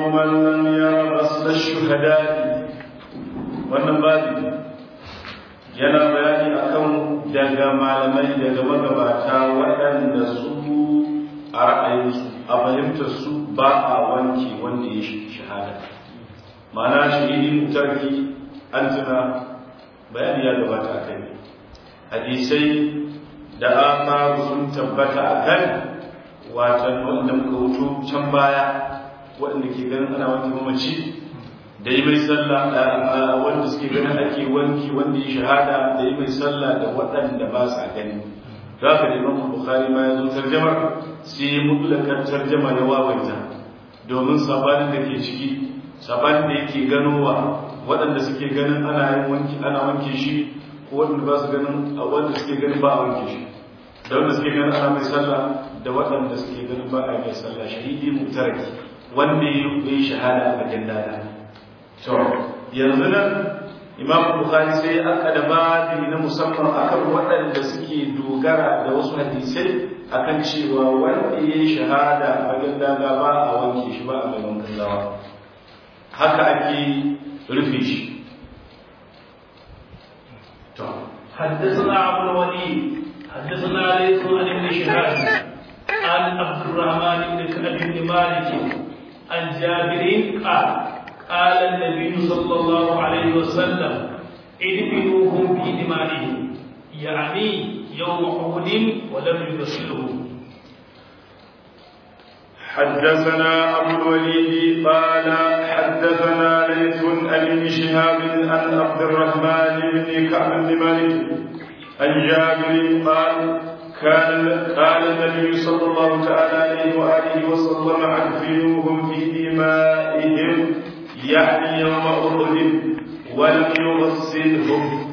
من لم ير غسل الشهداء wannan babi yana bayani akan daga malamai daga magabata waɗanda su a ra'ayinsu a fahimtar su ba a wanke wanda ya shahada ma'ana shahidin tarki an tuna bayani ya gabata a kai hadisai da aka sun tabbata a kan watan wanda muka wuto can baya waɗanda ke ganin ana wanke mamaci da yi mai sallah wanda suke ganin ake wanki wanda ya shahada da yi mai sallah da waɗanda ba sa gani za ka da imam bukhari ma ya zo tarjamar sai ya mutlakar tarjama ya wawaita domin sabanin da ke ciki sabanin da yake ganowa waɗanda suke ganin ana yin wanki ana wanke shi ko waɗanda ba su ganin a wanda suke ganin ba a wanke shi da wanda suke ganin ana mai sallah da waɗanda suke ganin ba a mai sallah shahidi mutaraki wanda ya yi shahada a bakin dada to yanzu nan imam bukhari sai aka da babi na musamman akan waɗanda suke dogara da wasu hadisai akan cewa wanda ya yi shahada a bakin dada ba a wanke shi ba a mai wankan gawa haka ake rufe shi حدثنا عبد الوليد حدثنا ليس عن ابن شهاب عن عبد الرحمن بن كعب بن مالك عن جابر قال قال النبي صلى الله عليه وسلم ادفنوهم في دمائهم يعني يوم احد ولم يغسلهم حدثنا أبو الوليد قال حدثنا ليث عن ابن شهاب عن عبد الرحمن بن كعب بن مالك عن جابر قال كان قال النبي صلى الله تعالى عليه وآله وسلم أدفنوهم في دمائهم يعني يوم أحد ولم يغسلهم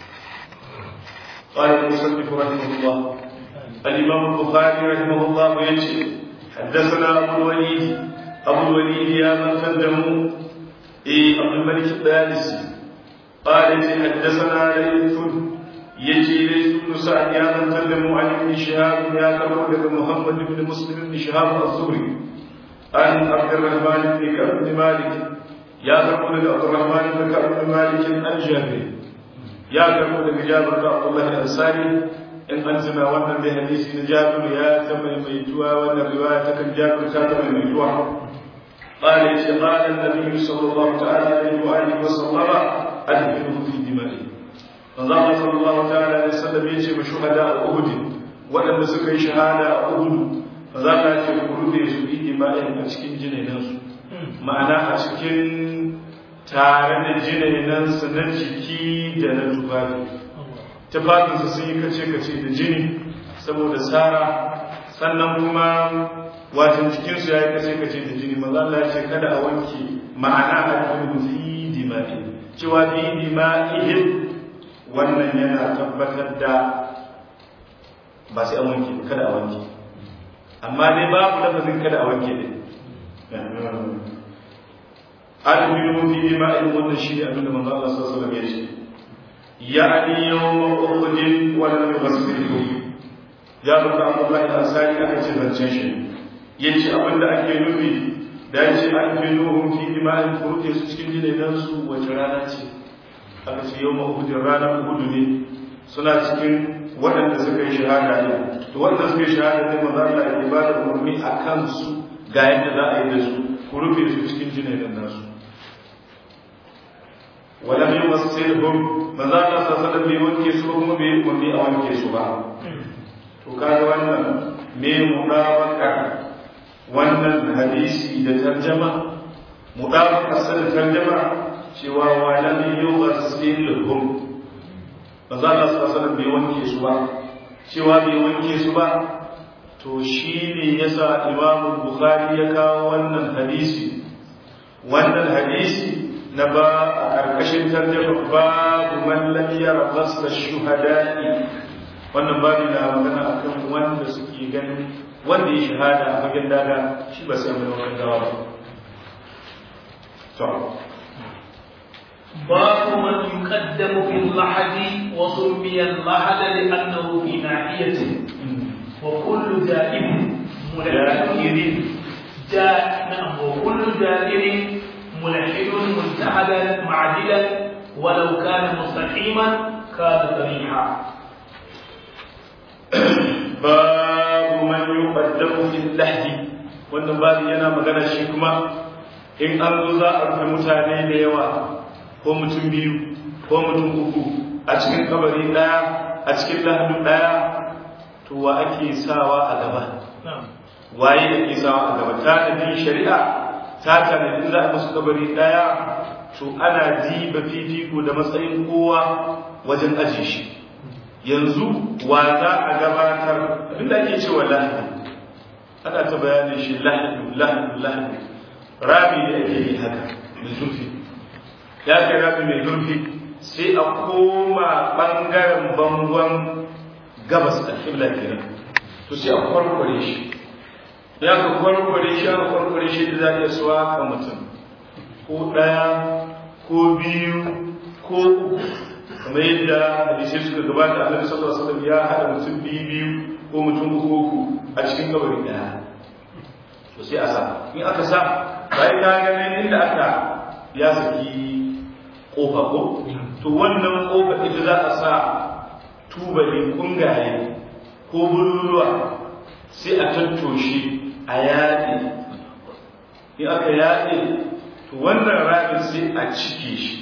قال المصنف رحمه الله الإمام البخاري رحمه الله يجزي حدثنا أبو الوليد أبو الوليد يا من قدموا إيه عبد الملك الدارسي قال حدثنا ليث يجي ليث بن سعد يا من قدموا عن ابن شهاب يا كرم محمد بن مسلم بن شهاب الزهري عن عبد الرحمن بن كعب بن مالك يا كرم عبد الرحمن بن كعب بن مالك عن جابر يا كرم جابر بن عبد الله الأنصاري in an tuna wannan dai hadisi na jabiru ya ta maimaituwa wannan riwaya ta kan jabiru ta ta maimaituwa قال يا قال النبي صلى الله تعالى عليه واله وسلم ادخلوا في دمائه فظل صلى الله تعالى عليه وسلم يجي شهداء احد waɗanda suka yi shahada a uhudu fa za ka ce ku rufe su bi dima'in a cikin jinenansu ma'ana a cikin tare da jinenansu na jiki da na tufafi tufafinsu sun yi kace-kace da jini saboda tsara sannan kuma watan cikinsu ya yi kace-kace da jini maza Allah ce kada a wanke ma'ana a cikin fi dima'i cewa fi dima'ihim wannan yana tabbatar da ba sai a wanke kada a wanke amma dai babu lafazin kada a wanke ne albiyu fi dima'ihim wannan shi ne abinda manzo Allah sallallahu alaihi wasallam ya ce يعني يوم أخذ ولم يغسله ya baka Abdullahi al-Ansari aka ce zancen shi yace abin da ake nufi da yace an fi nuhum fi dima'in furuke su cikin jinaidan su wace rana ce aka ce yau mahudin rana hudu ne suna cikin waɗanda suka yi shahada ne to waɗanda suka yi shahada ne maza Allah ya ba da umarni a kansu ga yadda za a yi da su ku rufe su cikin jinaidan nasu ولم يمثلهم maza Allah sallallahu bai wanke su kuma bai umarni a wanke su ba to kaga wannan me mudabaka wannan hadisi da tarjama mudabaka sai tarjama cewa wa lam yughsilhum maza Allah sallallahu bai wanke su ba cewa bai wanke su ba to shine yasa Imam Bukhari ya kawo wannan hadisi wannan hadisi na ba a ƙarƙashin tarjama babu man lam yara ghasla shuhada'i wannan babu na magana akan wanda suke ganin wanda ya shahada a fagen daga shi ba sai mai wannan gawa ba to باب من يقدم في اللحد وسمي اللحد لأنه في ناحيته وكل جائب منكر جاء نعم وكل جائر ملحد مجتهدا معدلا ولو كان مستقيما كان قبيحا babu man yuqaddamu fil lahdi wannan babu yana magana shi kuma in an zo za a rufe mutane da yawa ko mutum biyu ko mutum uku a cikin kabari daya a cikin lahdu daya to wa ake sawa a gaba waye ake sawa a gaba ta da shari'a ta tanadi za a musu kabari daya to ana diba fifiko da matsayin kowa wajen aje shi yanzu wa za a gabatar abinda ake cewa lahadi ana ta bayanin shi lahadi lahadi lahadi rami da ake yi haka mai zurfi ya kai rami mai zurfi sai a koma ɓangaren bangon gabas da kibla kenan to sai a kwarkware shi ya ka kwarkware shi aka kwarkware shi da za a iya suwa ka mutum ko ɗaya ko biyu ko uku kamar yadda hadisai suka gabata annabi sallallahu alaihi wasallam ya hada mutum biyu biyu ko mutum uku uku a cikin kabari daya to sai a sa in aka sa bayan ka ga inda aka ya saki kofa ko to wannan kofa ita za a sa tubali kungaye ko bululuwa sai a tattoshe a yaɗe in aka yaɗe to wannan rabin sai a cike shi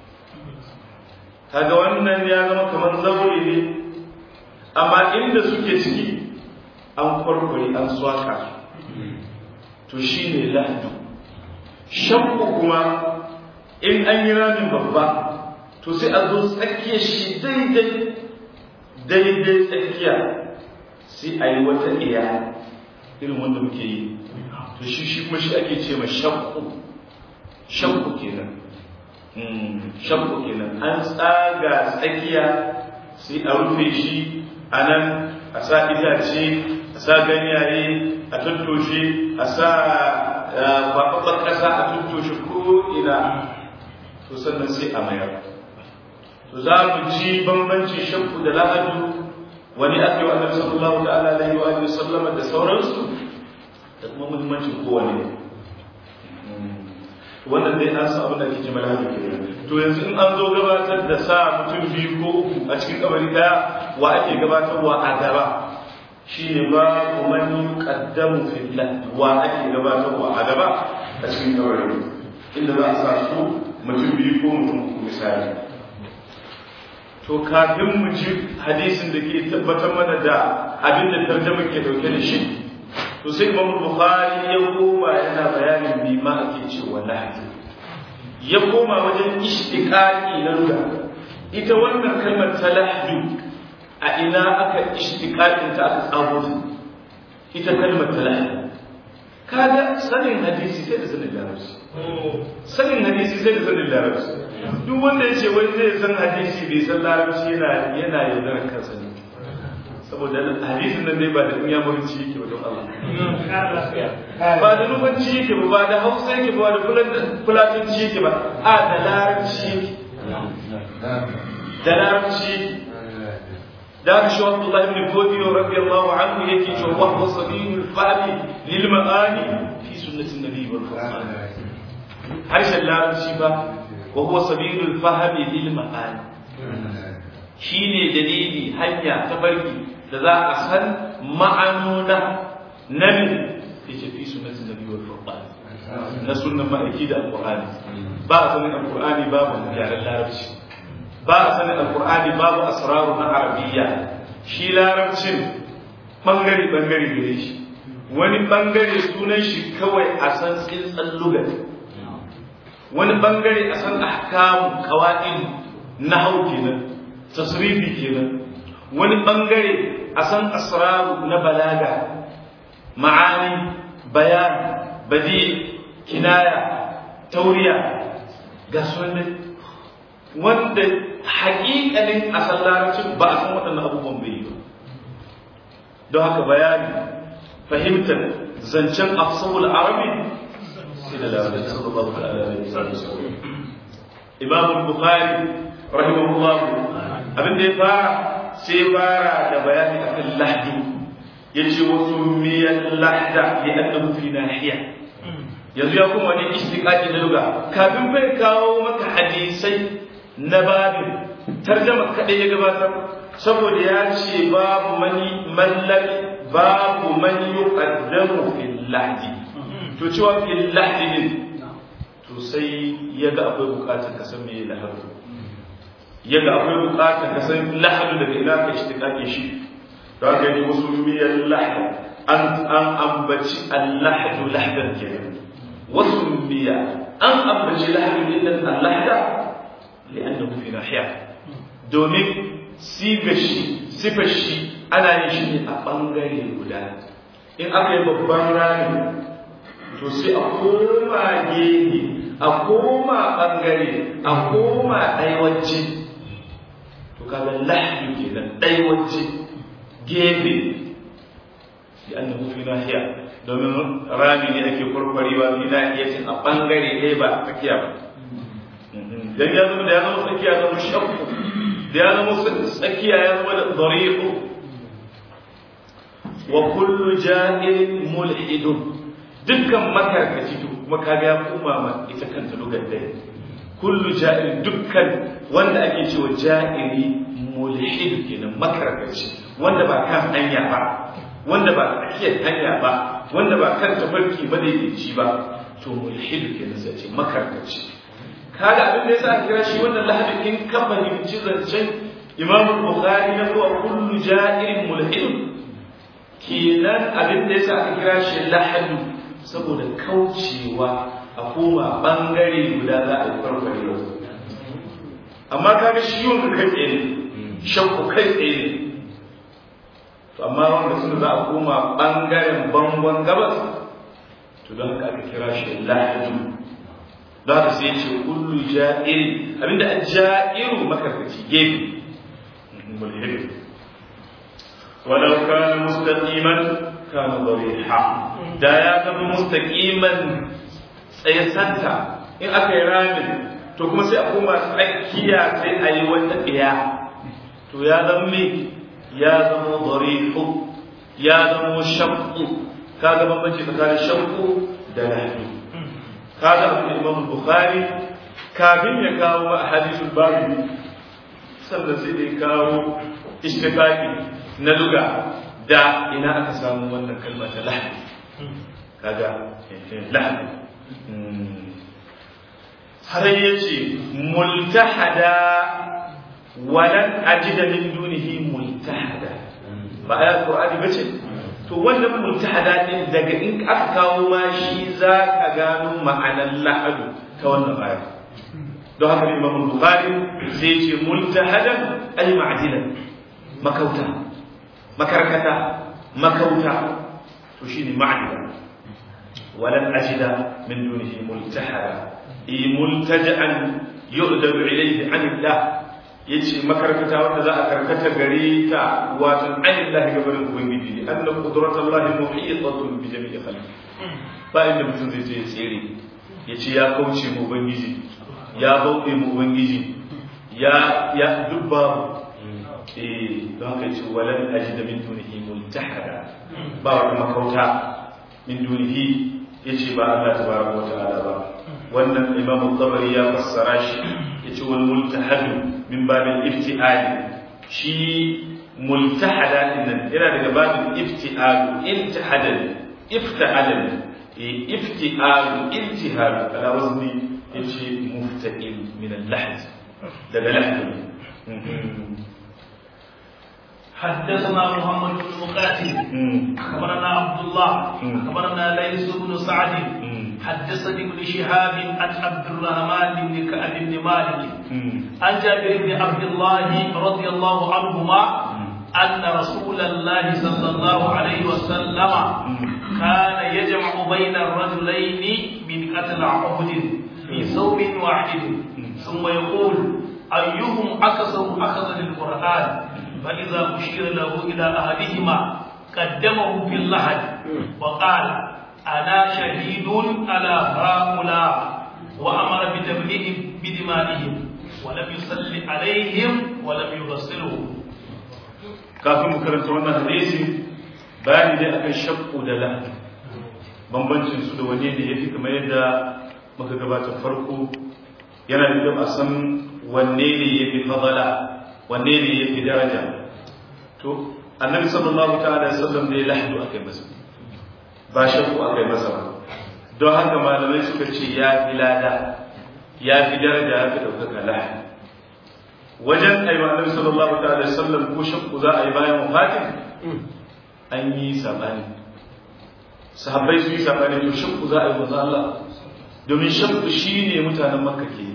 kaga wannan ya zama kamar zaure ne amma inda suke ciki an kwarkware an swaka to shi ne lahdu shakku kuma in an yi ramin babba to sai a zo tsakiyar shi daidai daidai tsakiya sai a yi wata iya irin wanda muke yi to shi shi kuma shi ake ce ma shakku shakku kenan shakku kenan an tsaga tsakiya sai a rufe shi a nan a sa itace a sa ganyaye a tattoshe a sa kwakwakwan ƙasa a tattoshe ko ina to sannan sai a mayar to za mu ji bambancin shakku da lahadu wani ake wa annabi sallallahu ta'ala alaihi wa sallama da sauransu da kuma muhimmancin kowane wannan dai an sa abin da ake jima lahadu ke to yanzu in an zo gabatar da sa mutum biyu ko uku a cikin kabari daya wa ake gabatarwa a gaba shi ne ba man yuqaddamu fillah wa ake gabatarwa a gaba a cikin kabari inda za a sa su mutum biyu ko mutum uku misali to kafin mu ji hadisin da ke tabbatar mana da abin da tarjama ke dauke da shi to sai Imam Bukhari ya koma yana bayanin me ma ake cewa lahadi ya koma wajen ishtiqaqi na lugha ita wannan kalmar ta lahdu a ina aka ishtiqaqin ta aka tsago ita kalmar ta lahdu kaga sanin hadisi sai da sanin larabci sanin hadisi sai da sanin larabci duk wanda ya ce wai zai san hadisi bai san larabci yana yana yaudarar kansa ne saboda hadisin nan dai ba da dunya murci yake ba don Allah ba da nufanci yake ba ba da hausa yake ba da fulatanci yake ba a da larabci yake da larabci da ka shi Abdullah ibn Fodiyo radiyallahu anhu yake cewa wa huwa sabilul fahmi lil ma'ani fi sunnatin nabi wal qur'an harshen larabci ba wa huwa sabilul fahmi lil ma'ani shine dalili hanya ta barki da za a san ma'anuna na min yace fi sunnatin nabi wal qur'an na sunnan ma'aiki da alqur'ani ba a sanin alqur'ani babu yaren larabci ba a sanin alkur'ani babu asraru na arabiyya shi larabcin bangare bangare gare shi wani bangare sunan shi kawai a san tsintsan lugat wani bangare a san ahkamu qawaid nahwu kenan tasrifi kenan wani bangare a san asraru na balaga ma'ani bayan badi kinaya tauriya ga sunan wanda haƙiƙanin asal larabcin ba a san waɗannan abubuwan bai yi ba don haka bayani fahimtar zancen afsahul arabi sai da larabci sallallahu alaihi wasallam imam bukhari rahimahullah abin da ya fara sai fara da bayani akan lahdi yace wa summiya lahda li annahu fi nahiya yanzu ya kuma wani istiqaqi da luga kafin bai kawo maka hadisai na babin tarjama kadai ya gabatar saboda ya ce babu mani mallaki babu man yuqaddamu fil lahdi to cewa fil lahdi din to sai yaga akwai bukatar ka san me lahadu yaga akwai bukatar ka san lahadu daga ina ka istiqaqi shi to haka yi wasu miyar lahad an an ambaci al-lahdu lahdan kenan wasu miya an ambaci lahadu din al-lahda li'annahu fi nahiya domin sifar shi sifar shi ana yin shi ne a ɓangare guda in aka yi babban rami to sai a koma gehe a koma ɓangare a koma ɗaiwacce to kaga lahdu kenan ɗaiwacce gefe da an fi nahiya domin rami ne ake kwarkwarewa fi nahiyacin a ɓangare ɗaya ba tsakiya ba dan ya zama da ya zama tsakiya zama shakku da ya zama tsakiya ya zama da dariqu wa kullu jahil mulhidun dukkan makarkaci to kuma kaga ya koma ma ita kanta lugar dai kullu jahil dukkan wanda ake cewa jahili mulhid kenan makarkaci wanda ba kan hanya ba wanda ba tsakiyar hanya ba wanda ba kan tafarki ba da yake ba to mulhid kenan sai ce makarkaci kaga abin da yasa aka kira shi wannan lahadin in ka fahimci zancen Imam Bukhari na kuwa kullu ja'irin mulhid kenan abin da yasa aka kira shi lahadu saboda kaucewa a koma bangare guda za a yi farfare wasu amma kaga shi wanda kai tsaye ne shakku kai tsaye ne to amma wanda suna za a koma bangaren bangon gabas to don haka aka kira shi lahadu don haka sai ce kullu ja'iri abinda a ja'iru makarkaci gefe mulhid walau kana mustaqiman kana dariha da ya zama mustaqiman tsayasanta in aka yi ramin to kuma sai a koma tsakiya sai a yi wata ɗaya to ya zama me ya zama darihu ya zama shakku ka ga bambanci tsakanin shakku da lahdu kaga abin imam bukhari kafin ya kawo ma hadisul babu sannan sai dai kawo ishtiqaqi na luga da ina aka samu wannan kalma ta lahdi kaga lahdi har yace multahada walan ajida min dunihi multahada ba ayat qur'ani bace to wannan multahada din daga in aka kawo ma shi za ka gano ma'anar lahadu ta wannan aya don haka imam bukhari sai ce multahadan ay ma'dilan makauta makarkata makauta to shine ma'dila walan ajida min dunihi multahada i multaja'an yu'dabu ilayhi an Allah yace makarkata wanda za a karkata gare ta wato ainihin gabarin ubangiji ne anna qudratullahi muhitatun bi jami'i khalqi ba inda mutum zai je tsere yace ya kauce mu ubangiji ya bauɗe mu ubangiji ya ya dubba eh don haka yace walan ajida min dunihi multahada ba wata makauta min dunihi yace ba Allah tabaraka wa ta'ala ba wannan imam tabari ya fassara shi yace wal multahadu min babin iftiali shi multahada dinnan yana daga babin iftialu iltihadan iftahadan iftialu iltihadu ala wazni yace mufta'il min al-lahd daga lahd حدثنا محمد بن مقاتل اخبرنا عبد الله اخبرنا ليس بن سعد حدثني ابن شهاب عن عبد الرحمن بن كعب بن مالك عن جابر بن عبد الله رضي الله عنهما أن رسول الله صلى الله عليه وسلم كان يجمع بين الرجلين من قتل عهد في ثوب واحد ثم يقول أيهم أكثر أخذ للقرآن فإذا أشير له إلى أحدهما قدمه في اللحد وقال أنا شهيد على هؤلاء وأمر بتبليغ بدمائهم ولم يصل عليهم ولم يغسلهم kafin mu karanta wannan hadisi bayani dai akan shakku da lahadi bambancin su da wane ne yafi kamar yadda muka gabata farko yana da kyau a san wanne ne yafi fadala wanne ne yafi daraja to annabi sallallahu ta'ala alaihi wasallam ne lahdu akai masa ba shakku akai masa ba don haka malamai suka ce ya fi lada ya fi daraja ya fi ɗaukaka lahdu wajen aiwa annabi sallallahu ta'ala sallam ko shakku za a yi bayan wafatin an yi sabani sahabbai su yi sabani to shakku za a yi manzo Allah domin shakku shine mutanen makka ke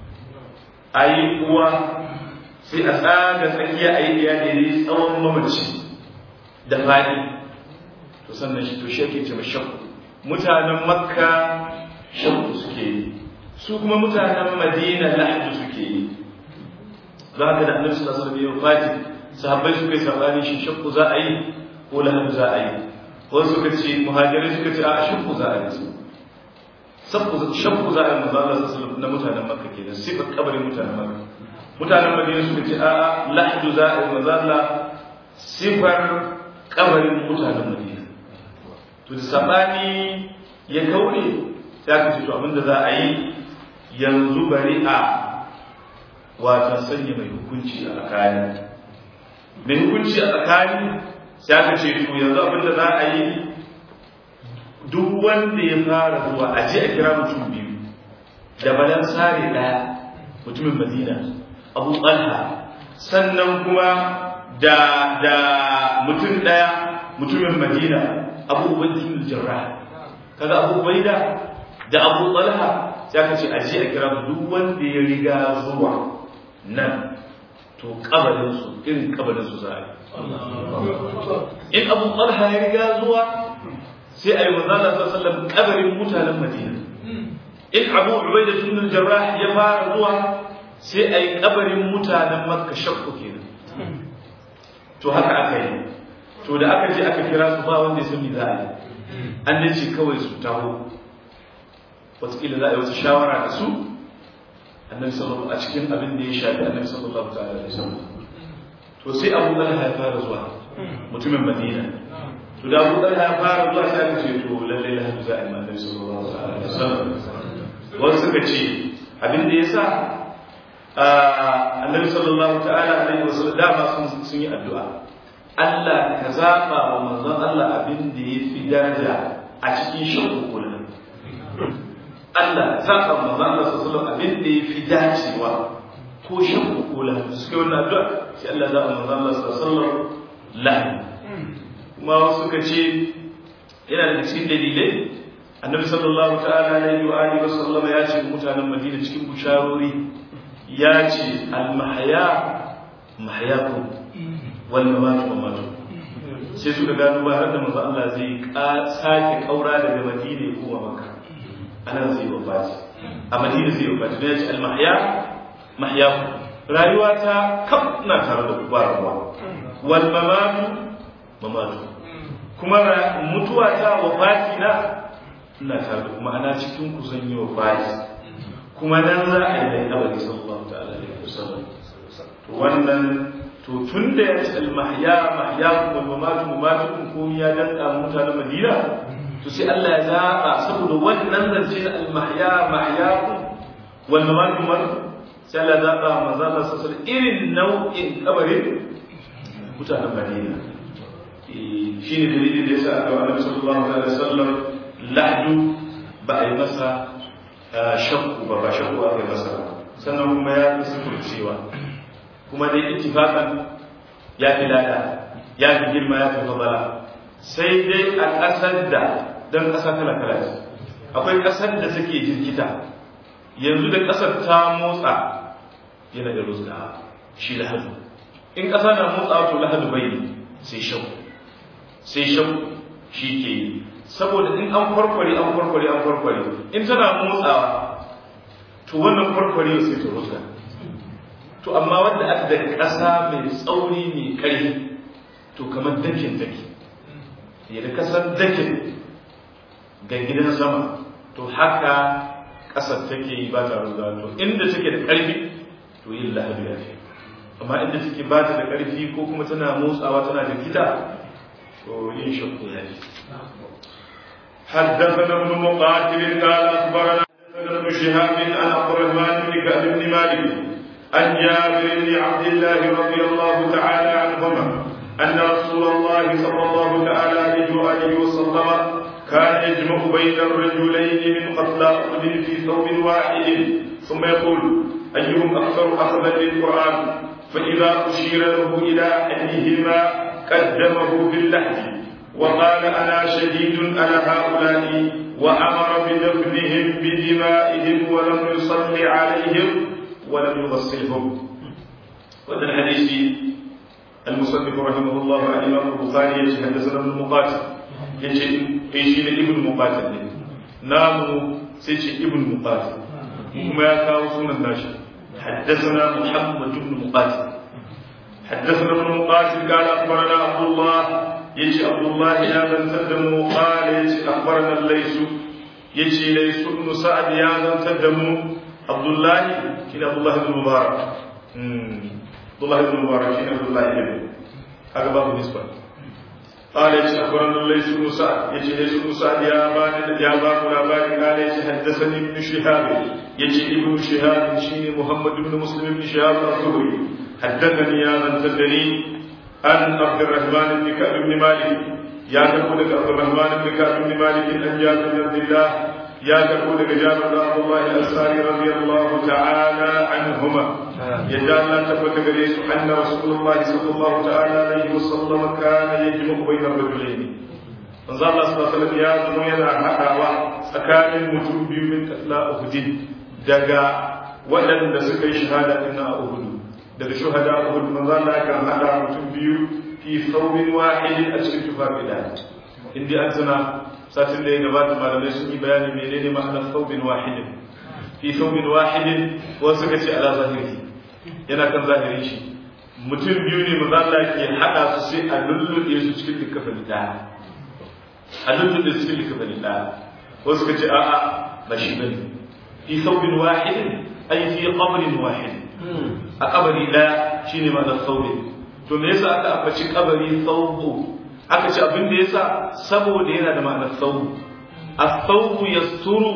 a yi uwa sai a tsaga tsakiya a yi iya ne tsawon mamaci da fadi to sannan shi to shi ake ce shakku mutanen makka shakku suke yi su kuma mutanen madina lahdu suke yi za ka da annabi sallallahu alaihi wasallam fati sahabbai suka yi sabani shi shakku za a yi ko lahadu za a yi wasu suka ce muhajirai suka ce a shakku za a yi sabbu shakku za a yi manzo Allah sallallahu na mutanen makka kenan sifar kabarin mutanen makka mutanen madina suka ce a lahadu za a yi manzo Allah sifar kabarin mutanen madina to da sabani ya kaure sai aka ce to abinda za a yi yanzu bari a wata sanya mai hukunci a tsakani mai hukunci a tsakani sai aka ce to yanzu abinda za a yi duk wanda ya fara zuwa a je a kira mutum biyu da balan sare daya mutumin madina abu talha sannan kuma da da mutum daya mutumin madina abu ubaidin jarrah kaga abu ubaida da abu talha sai aka ce a je a kira duk wanda ya riga zuwa nan to kabarinsu irin kabarinsu za a yi in abu talha ya riga zuwa sai a yi manzana sallallahu kabarin mutanen madina in abu ubaida sunan jarrah ya fara zuwa sai a yi kabarin mutanen makka shakku kenan to haka aka yi to da aka je aka kira su ba wanda ya sani za a yi an dace kawai su taho wataƙila za a yi wasu shawara da su annabi sallallahu a cikin abin da ya shafi annabi sallallahu ta'ala alaihi wasallam to sai Abu Talha ya fara zuwa mutumin Madina to da Abu Talha ya fara zuwa sai aka ce to lalle la hadu za'i annabi sallallahu ta'ala alaihi wasallam wasu suka ce abin da yasa annabi sallallahu ta'ala alaihi wasallam dama sun sun yi addu'a Allah ka zaba wa manzon Allah abin da ya fi daraja a cikin shakku kullum Allah zaɓa manzo Allah sallallahu abin da ya fi dacewa ko shan kula suke wannan addu'a sai Allah zaɓa manzo Allah sallallahu lahi kuma wasu suka ce yana da cikin dalilai annabi sallallahu ta'ala alaihi wa alihi wa sallam ya ce mutanen Madina cikin busharori ya ce al-mahya mahyakum wal mamat mamatu sai suka gano ba har da manzo Allah zai sake kaura daga Madina ya koma Makka anan zai wafati a madina zai wafati don ya ce almahya mahya rayuwa ta kaf na tare da ba rabuwa wal mamatu mamatu kuma mutuwa ta wafati na ina tare da kuma ana cikin ku zan yi wafati kuma nan za a yi da kabari sallallahu ta'ala alaihi wasallam to wannan to tun da ya ce almahya mahya kuma mamatu mamatu kun ya danka mutanen madina to sai Allah ya zaɓa saboda wannan zance na almahya mahyaku wal mamatu man sai Allah ya zaɓa manzo Allah sallallahu irin nau'in kabarin mutanen Madina shi ne dalilin da yasa aka Annabi sallallahu alaihi wasallam lahdu ba a yi masa shakku ba ba shakku aka yi masa sannan kuma ya fi sufurcewa kuma dai ittifaqan ya fi lada ya fi girma ya fi fadala sai dai a ƙasar da don ƙasa kala kala ce akwai ƙasar da take jirkita yanzu da ƙasar ta motsa yana da rusa shi lahadu in ƙasa na motsa to lahadu bai sai shau sai shau shi ke yi saboda in an kwarkware an kwarkware an kwarkware in tana motsawa to wannan kwarkware sai ta rusa to amma wanda aka da ƙasa mai tsauri mai ƙarfi to kamar dakin take yadda kasar dakin ga gidan sama to haka ƙasar take yi ba ta ruga to inda take da ƙarfi to yin lahadu ya fi amma inda take ba ta da ƙarfi ko kuma tana motsawa tana da gida to yin shakku ya fi حدثنا ابن مقاتل قال اخبرنا حدثنا ابن شهاب عن عبد الرحمن بن كعب بن مالك عن جابر بن عبد الله رضي الله تعالى عنهما ان رسول الله صلى الله تعالى عليه واله وسلم كان يجمع بين الرجلين من قتلى احد في ثوب واحد ثم يقول ايهم اكثر اخذا للقران فاذا اشير له الى احدهما قدمه باللحد وقال انا شديد على هؤلاء وامر بدفنهم بدمائهم ولم يصل عليهم ولم يغسلهم وهذا الحديث المصنف رحمه الله عن الامام البخاري حدثنا ابن مقاتل يجي ايش ابن مقاتل نام سيش ابن مقاتل kuma ya kawo sunan nashi حدثنا محمد بن مقاتل حدثنا ابن مقاتل قال اخبرنا عبد الله يجي عبد الله يا من تدمو قال يجي اخبرنا الليث يجي ليث بن سعد يا من تدمو عبد الله كنا عبد الله بن مبارك عبد الله بن مبارك كنا عبد الله بن هذا باب نسبه قال يجي اخبرنا الليث بن سعد يجي ليث بن سعد يا بان يا بان لاباري قال يجي حدثني ابن شهاب يجي ابن شهاب شيني محمد بن مسلم بن شهاب الزهري حدثني يا من تدري عن عبد الرحمن بن كعب بن مالك يا تقول عبد الرحمن بن كعب بن مالك ان جابر بن عبد الله يا تقول جابر بن عبد الله الانصاري رضي الله تعالى عنهما يدعى لا تثبت قريش ان رسول الله صلى الله تعالى عليه وسلم كان يجمع بين الرجلين manzo Allah sallallahu alaihi wasallam ya zama yana haɗawa tsakanin mutum biyu min katla uhudin daga waɗanda suka yi shahada din a uhudu daga shuhada uhud manzo Allah kan haɗa mutum biyu fi thawbin wahidin a cikin tufafi ɗaya inda an tuna satin da ya gabata malamai sun yi bayani menene ma'anar thawbin wahidin fi thawbin wahidin wasu suka ce ala zahiri yana kan zahirin shi mutum biyu ne manzo Allah ke haɗa su sai a lulluɗe su cikin likafin ɗaya a lulluɗe su cikin likafin ɗaya wasu suka ce a'a ba shi bane fi thawbin wahidin ay fi qabrin wahidin a kabari ɗaya shine ma'anar thawbin to me yasa aka ambaci kabari thawbu aka ce abin da yasa saboda yana da ma'anar thawbu as-thawbu yasturu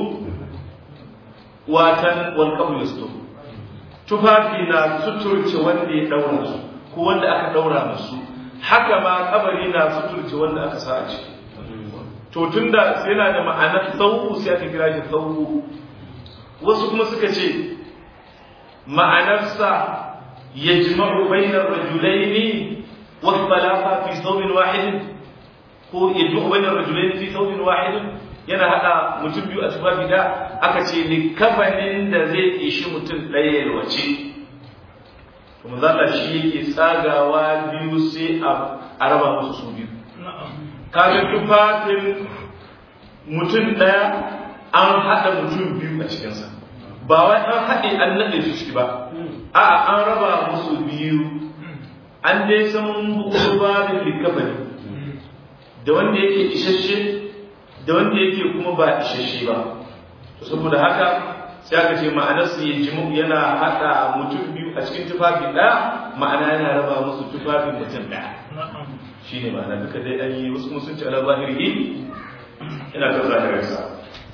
watan wal qabru yasturu tufafi na suturce wanda ya daura su ko wanda aka daura musu haka ma kabari na suturce wanda aka sa a ciki to tunda yana da ma'anar thawbu sai aka kira shi thawbu wasu kuma suka ce ma'anarsa yajma'u bainar rajulaini والثلاثة في ثوب واحد ko yadda bainar rajulain fi thawbin wahid yana hada mutum biyu a tufafi da aka ce ni kafanin da zai ishi mutum ɗaya yalwace to manzo Allah shi yake tsagawa biyu sai a raba musu su biyu kaga tufafin mutum ɗaya an hada mutum biyu a cikinsa ba wai an haɗe an naɗe su ciki ba a'a an raba musu biyu an dai san babin likafani da wanda yake isasshe da wanda yake kuma ba isasshe ba to saboda haka sai aka ce ma'anar su ya jimu yana haɗa mutum biyu a cikin tufafi ɗaya ma'ana yana raba musu tufafin mutum ɗaya shi ne ma'ana duka dai an yi wasu kuma sun ci ala zahiri ina kan zahirinsa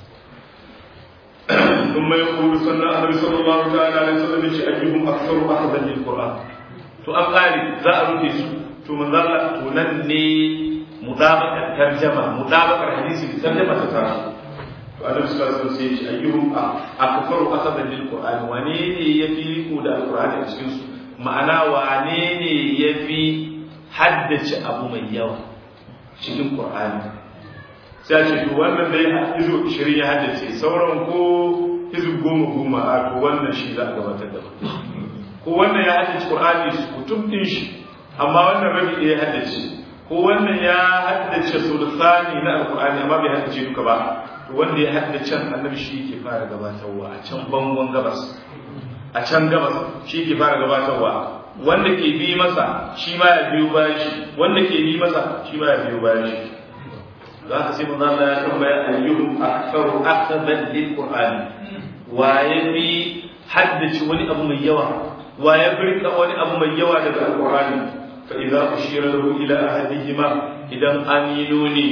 ثم يقول صلى الله عليه وسلم أيهم أكثر أخذا للقرآن to an ƙare za a rufe su to manzala to nan ne mudabakar tarjama mudabakar hadisi da tarjama ta tara to annabi sallallahu alaihi wasallam sai ya ce ayyuhum akfaru asadan lil qur'ani wane ne yafi riko da alqur'ani a cikin su ma'ana wane ne yafi haddace abu mai yawa cikin qur'ani sai a ce to wannan dai hizo 20 ya haddace sauran ko hizo goma goma a to wannan shi za a gabatar da ko wannan ya haddace Qur'ani kutum din shi amma wannan rabi ɗaya ya haddace ko wannan ya haddace sulsani na alqur'ani amma bai haddace duka ba to wanda ya haddace annabi shi yake fara gabatarwa a can bangon gabas a can gabas shi yake fara gabatarwa wanda ke bi masa shi ma ya biyo bayan shi wanda ke bi masa shi ma ya biyo bayan shi za ka sai manzo Allah ya tambaya ayyuhum aktharu akhdan lil qur'ani wa yafi haddace wani abu mai yawa wa ya birka wani abu mai yawa daga alqur'ani fa idza ushira lahu ila ahadihima idan an yi nuni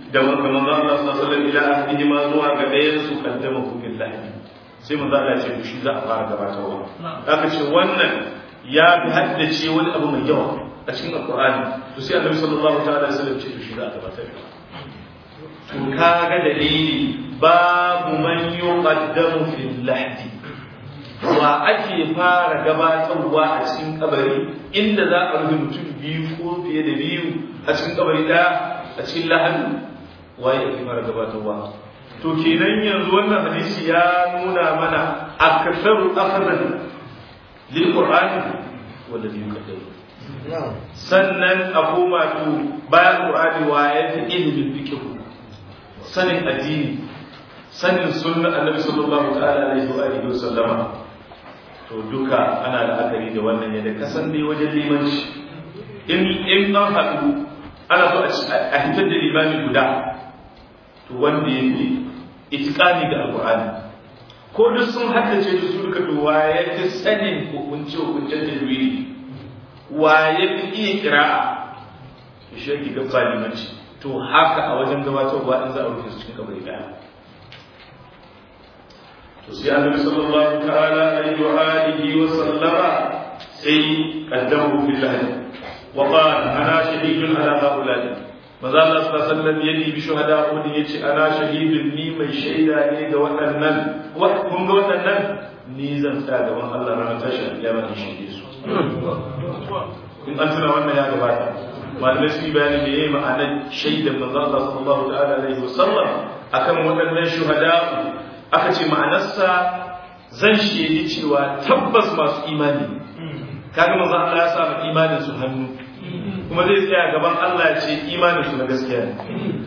da manzo Allah sallallahu alaihi wasallam ila ahdihi ma zuwa ga ɗayan su kaddama ku billahi sai manzo Allah ya ce shi za a fara gabatarwa aka ce wannan ya fi haddace wani abu mai yawa a cikin alqur'ani to sai annabi sallallahu ta'ala alaihi wasallam ce shi za a gabatar to kaga dalili babu man yuqaddamu fil lahdi wa ake fara gabatarwa a cikin kabari inda za a rufe mutum biyu ko fiye da biyu a cikin kabari ɗaya a cikin lahadi waye ake fara gabatarwa to kenan yanzu wannan hadisi ya nuna mana aksaru akhdan lil qur'ani wanda zai kaddaru sannan a koma to bayan qur'ani waye fi ilimin fiqh sanin addini sanin sunnar annabi sallallahu ta'ala alaihi wa alihi wa sallama to duka ana la'akari da wannan yadda kasan ne wajen limanci in in an haɗu ana so a hitar da limami guda to wanda ya fi itikani da alƙur'ani ko duk sun haddace da su duka to waye fi sanin hukunce hukuncen tajwidi waye fi iya kira'a shi yake gaba limanci to haka a wajen gabatarwa in za a rufe su cikin kabari daya to sai annabi sallallahu ta'ala alaihi wa alihi wa sallama sai qaddamu billahi wa qala ana shahidun ala haula'i maza Allah sallallahu alaihi wasallam ya dibi shuhada Uhud yace ana shahidun ni mai shaida ne ga waɗannan kun ga waɗannan ni zan tsaya gaban Allah ranar tashin kiyama in shaide su in an tuna wannan ya gabata malamai su yi bayani da yayi ma'anar shaidan manzo Allah sallallahu ta'ala alaihi wasallam akan waɗannan shuhada aka ce ma'anarsa zan shaidi cewa tabbas masu imani kaga manzo Allah ya sa imanin su hannu kuma zai tsaya gaban Allah ya ce imanin su na gaskiya ne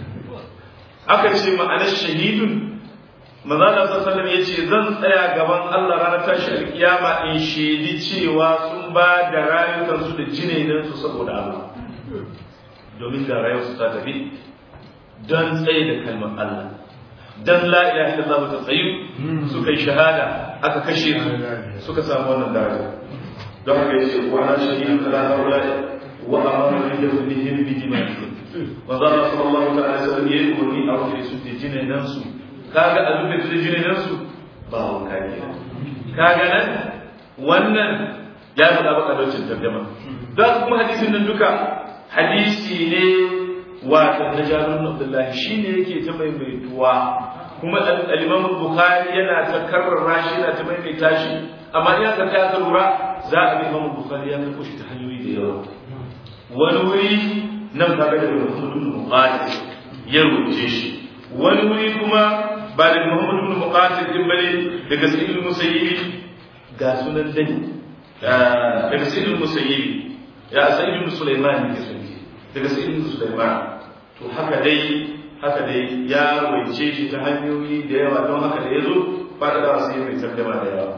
aka ce ma'anar shahidun manzo Allah sallallahu alaihi ya ce zan tsaya gaban Allah ranar tashi alkiyama in shaidi cewa sun ba da rayukansu da jinainan su saboda Allah domin da rayuwarsu ta tafi don tsaye da kalmar Allah dan la ilaha illallah ta tsayu suka yi shahada aka kashe su suka samu wannan daraja don haka yace wa ana shahidun ala haula wa amara bi yawmihim bi dima'ihim wa zalla sallallahu ta'ala alaihi wasallam yayi umarni a rufe su da jinan su kaga a rufe da jinan su ba wanka ke kaga nan wannan ya faɗa baka daucin tarjama don kuma hadisin nan duka hadisi ne wato na jarun abdullahi shine yake ta maimaituwa kuma al-imam bukhari yana ta karrara shi yana ta maimaita shi amma in aka kai aka lura za a ga imam bukhari ya karɓo shi ta hanyoyi da yawa wani wuri nan kaga daga muhammad ibn muqatil ya rubuce shi wani wuri kuma ba daga muhammad ibn muqatil din bane daga sa'id al-musayyib ga sunan dani daga sa'id al-musayyib ya sa'id ibn sulaiman ne sunke daga sa'id ibn sulaiman to haka dai haka dai ya rawaice shi ta hanyoyi da yawa don haka da ya zo fada da sai mai tarjama da yawa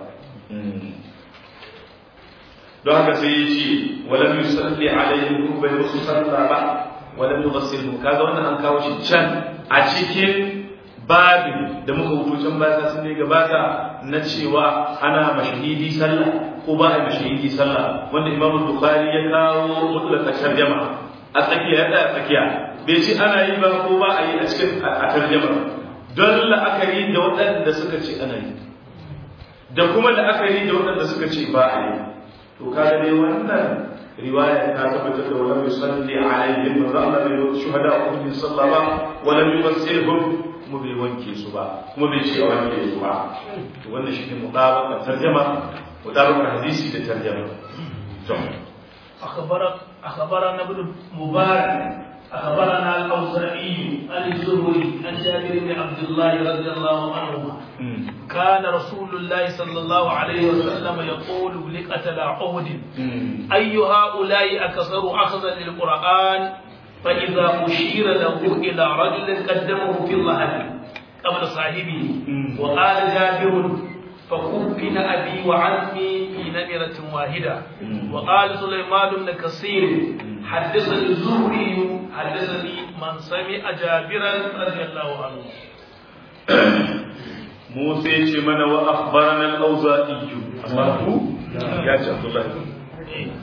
don haka sai ya ce walam yusalli alaihi ko bai musu sallah ba walam yughassilhu kaga wannan an kawo shi can a cikin babin da muka wuto can baya sun ne gabata na cewa ana mashahidi sallah ko ba a mashahidi sallah wanda imamu bukhari ya kawo mutlaka tarjama a tsakiya ya tsaya tsakiya bai ce ana yi ba ko ba a yi a cikin a tarjama don la'akari da waɗanda suka ce ana yi da kuma la'akari da waɗanda suka ce ba a yi to kaga dai wannan riwaya ta tabbatar da wala yusalli alaihim manzo Allah bai yi shuhada a kuma sallah ba wala yumassirhum kuma bai wanke su ba kuma bai ce wanke su ba to wannan shine mutabaqat tarjama mutabaqat hadisi da tarjama to أخبرك أخبرنا ابن مبارك أخبرنا الأوزاعي عن الزهري عن جابر بن عبد الله رضي الله عنهما كان رسول الله صلى الله عليه وسلم يقول لقتل عهد أي هؤلاء أكثر أخذا للقرآن فإذا أشير له إلى رجل قدمه في الله قبل صاحبه وقال جابر فكفن أبي وعمي في نمرة واحدة وقال سليمان بن كثير حدثني الزهري حدثني من سمع جابرا رضي الله عنه موسى يجي من وأخبرنا الأوزائي أخبره يا عبد الله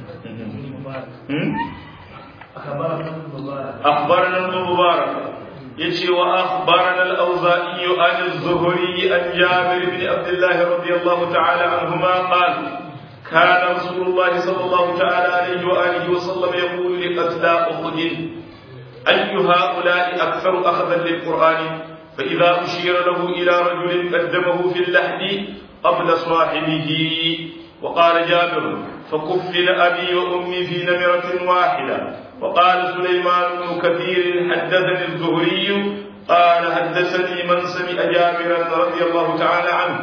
أخبرنا ابن مبارك أخبرنا ابن مبارك يجي وأخبرنا الأوزائي عن الزهري عن جابر بن عبد الله رضي الله تعالى عنهما قال كان رسول الله صلى الله تعالى عليه وآله وسلم يقول لقتلى أحد أي هؤلاء أكثر أخذا للقرآن فإذا أشير له إلى رجل قدمه في اللحد قبل صاحبه وقال جابر فكفل أبي وأمي في نمرة واحدة وقال سليمان بن كثير حدثني الزهري قال حدثني من سمع جابرا رضي الله تعالى عنه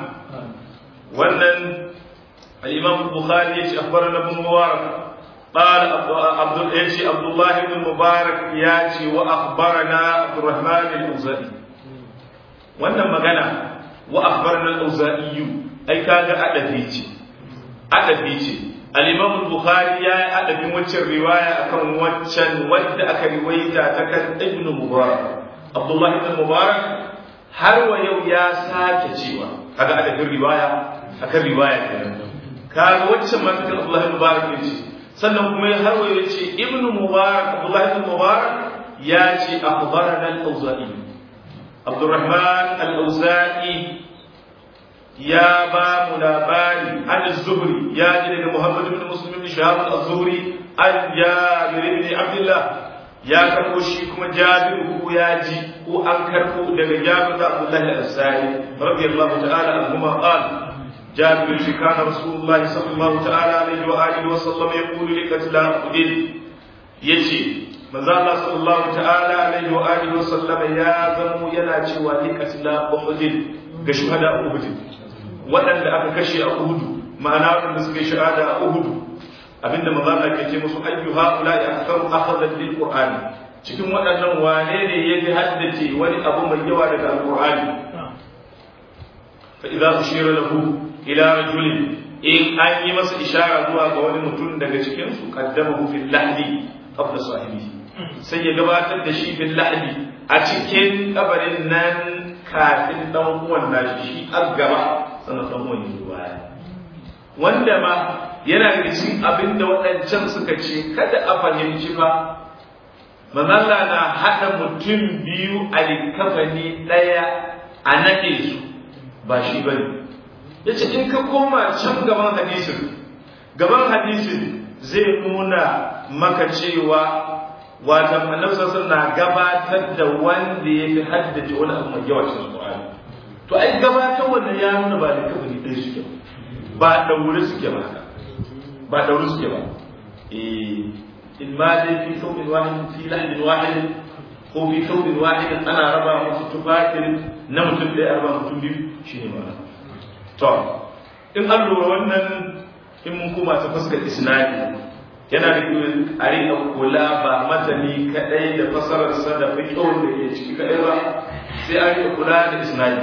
ولن الإمام البخاري أخبرنا ابن مبارك قال عبد يجي عبد الله بن مبارك ياتي وأخبرنا عبد الرحمن الأوزائي wannan magana wa akhbarna al-auza'i ai kaga adabi ce adabi ce al-imam al-bukhari ya yi adabin waccan riwaya akan waccan wadda aka riwaita ta kan ibn mubarak abdullah ibn mubarak har wa yau ya sake cewa kaga adabin riwaya akan riwaya kenan kaga waccan ma ta abdullah ibn mubarak ne ce sannan kuma har wa yau ce ibn mubarak abdullah ibn mubarak ya ce akhbarana al-auza'i عبد الرحمن الأوزاعي يا باب لاباني عن الزهري يا جل محمد بن مسلم بن شهاب الزهري عن جابر بن عبد الله يا كربو شي كما جابر هو ياجي هو ان كربو daga جابر بن عبد الله الأنصاري رضي الله تعالى عنهما قال جابر كان رسول الله صلى الله تعالى عليه وآله وسلم يقول لقتلى أحد يجي manzo Allah sallallahu ta'ala alaihi wa alihi wa sallama ya zamo yana cewa ni katila Uhud ga shuhada Uhud waɗanda aka kashe a Uhud ma'ana waɗanda suka yi shahada a Uhud abinda manzo Allah ke ce musu ayyu haula ya aktharu akhadha lil qur'ani cikin waɗannan wane ne ya fi haddace wani abu mai yawa daga alqur'ani fa idza ushira lahu ila rajulin in an yi masa ishara zuwa ga wani mutum daga cikin su qaddamahu fil lahdi qabla sahibihi sai ya gabatar da shi fil lahdi a cikin kabarin nan kafin dan uwan nashi shi har gaba sannan dan uwan ya baya wanda ma yana daga cikin abin da waɗancan suka ce kada a fahimci ba manzala na haɗa mutum biyu a likafani ɗaya a naɗe su ba shi bane ya ce in ka koma can gaban hadisin gaban hadisin zai nuna maka cewa watan annabi sallallahu na gabatar da wanda ya fi haddace wani abu mai yawa cikin Qur'ani to ai gabatar wannan ya nuna ba da kabari ɗaya suke ba daure suke ba ba daure suke ba eh in ma dai fi thawbin wahid fi lahdin wahid ko fi thawbin wahid ana raba musu tufatin na mutum ɗaya arba mutum biyu shine ma to in an lura wannan in mun koma ta fuskar isnadi yana da a riƙa kula ba matani kaɗai da fasararsa da fiƙon da ke ciki kaɗai ba sai an riƙa kula da isnadi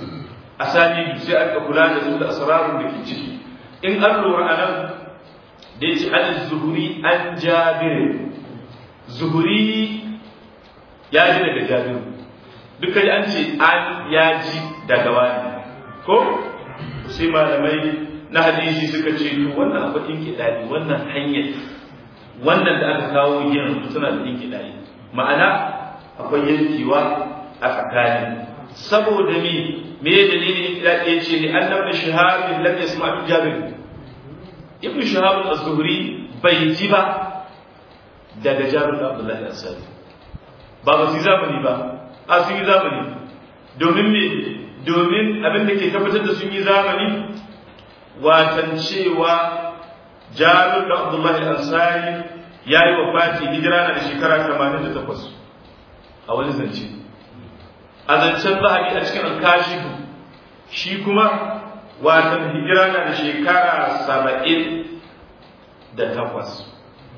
asali sai an riƙa kula da su da asrarun da ke ciki in an lura a nan da yace an zuhuri an jabir zuhuri ya ji daga jabir duka an ce an ya ji daga wani ko sai malamai na hadisi suka ce to wannan abu ɗin kiɗaɗi wannan hanyar wannan da aka kawo yin suna da ɗin kiɗaɗi ma'ana akwai yankewa a tsakani saboda me me dalilin kiɗaɗi ya ce ni annab da shahabin lam yasma bin jabir ibnu shahab az-zuhri bai ji ba daga jabir da abdullahi as-sadi ba ba su zamani ba a sun yi zamani domin me domin abin da ke tabbatar da sun yi zamani watan cewa jabir da abdullahi ansari ya yi wafati hijira na da shekara 88 a wani zance a zancen zahabi a cikin alkashifu shi kuma watan hijira na da shekara 78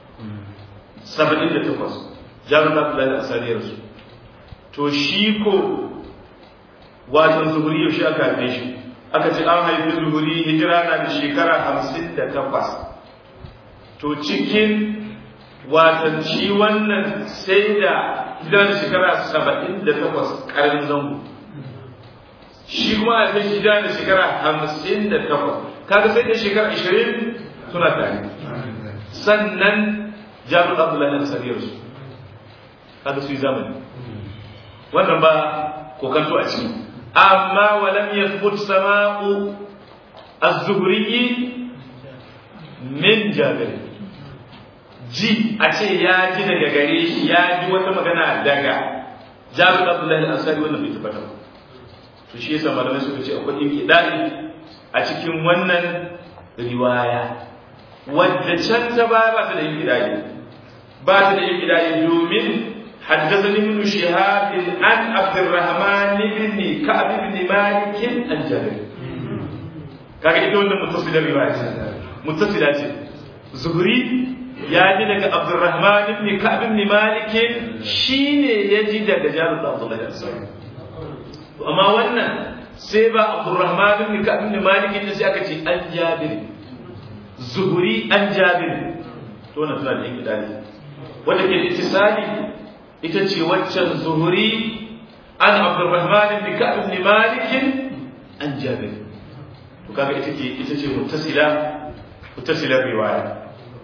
78 jabir da abdullahi ansari ya rasu to shi ko watan zuhuri yaushe aka haife shi aka ce an haifi zuhuri hijira na da shekara hamsin da takwas to cikin watan shi wannan sai da hijira da shekara saba'in da takwas ƙarin zango shi kuma a fi hijira da shekara hamsin da takwas kaga sai da shekara ashirin suna tare sannan jami'ar abdullahi na sariyar su kaga su yi zamani wannan ba kokanto a ciki amma walam yathbut sama'u az-zuhri min jabir ji a ce ya ji daga gare shi ya ji wata magana daga jabir abdullahi al-ansari wannan bai tabbata ba to shi yasa malamai suka ce akwai inkida'i a cikin wannan riwaya wadda can ta ba ba ta da inkida'i ba ta da inkida'i domin حدثني ابن شهاب عن عبد الرحمن بن كعب بن مالك عن جابر kaga ita wannan muttasilar riwaya ce muttasila ce zuhri ya ji daga abdurrahman ibn ka'b ibn malik shine ya ji daga jabir bin abdullah al-ansari to amma wannan sai ba abdurrahman ibn ka'b ibn malik ne sai aka ce an jabir zuhri an jabir to wannan tana da inkidali wanda ke ittisali ita ce waccan zuhri an abdurrahman ibn ka'b ibn malik an jabir to kaga ita ce ita ce muttasila muttasilar riwaya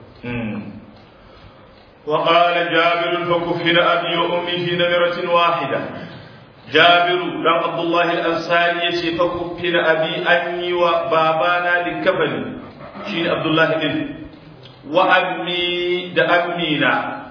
وقال جابر فكفن أبي وأمي في نمرة واحدة جابر بن عبد الله الأنصاري يشي فكفن أبي أني وبابانا لكفن شين عبد الله بن وأمي دا أمينا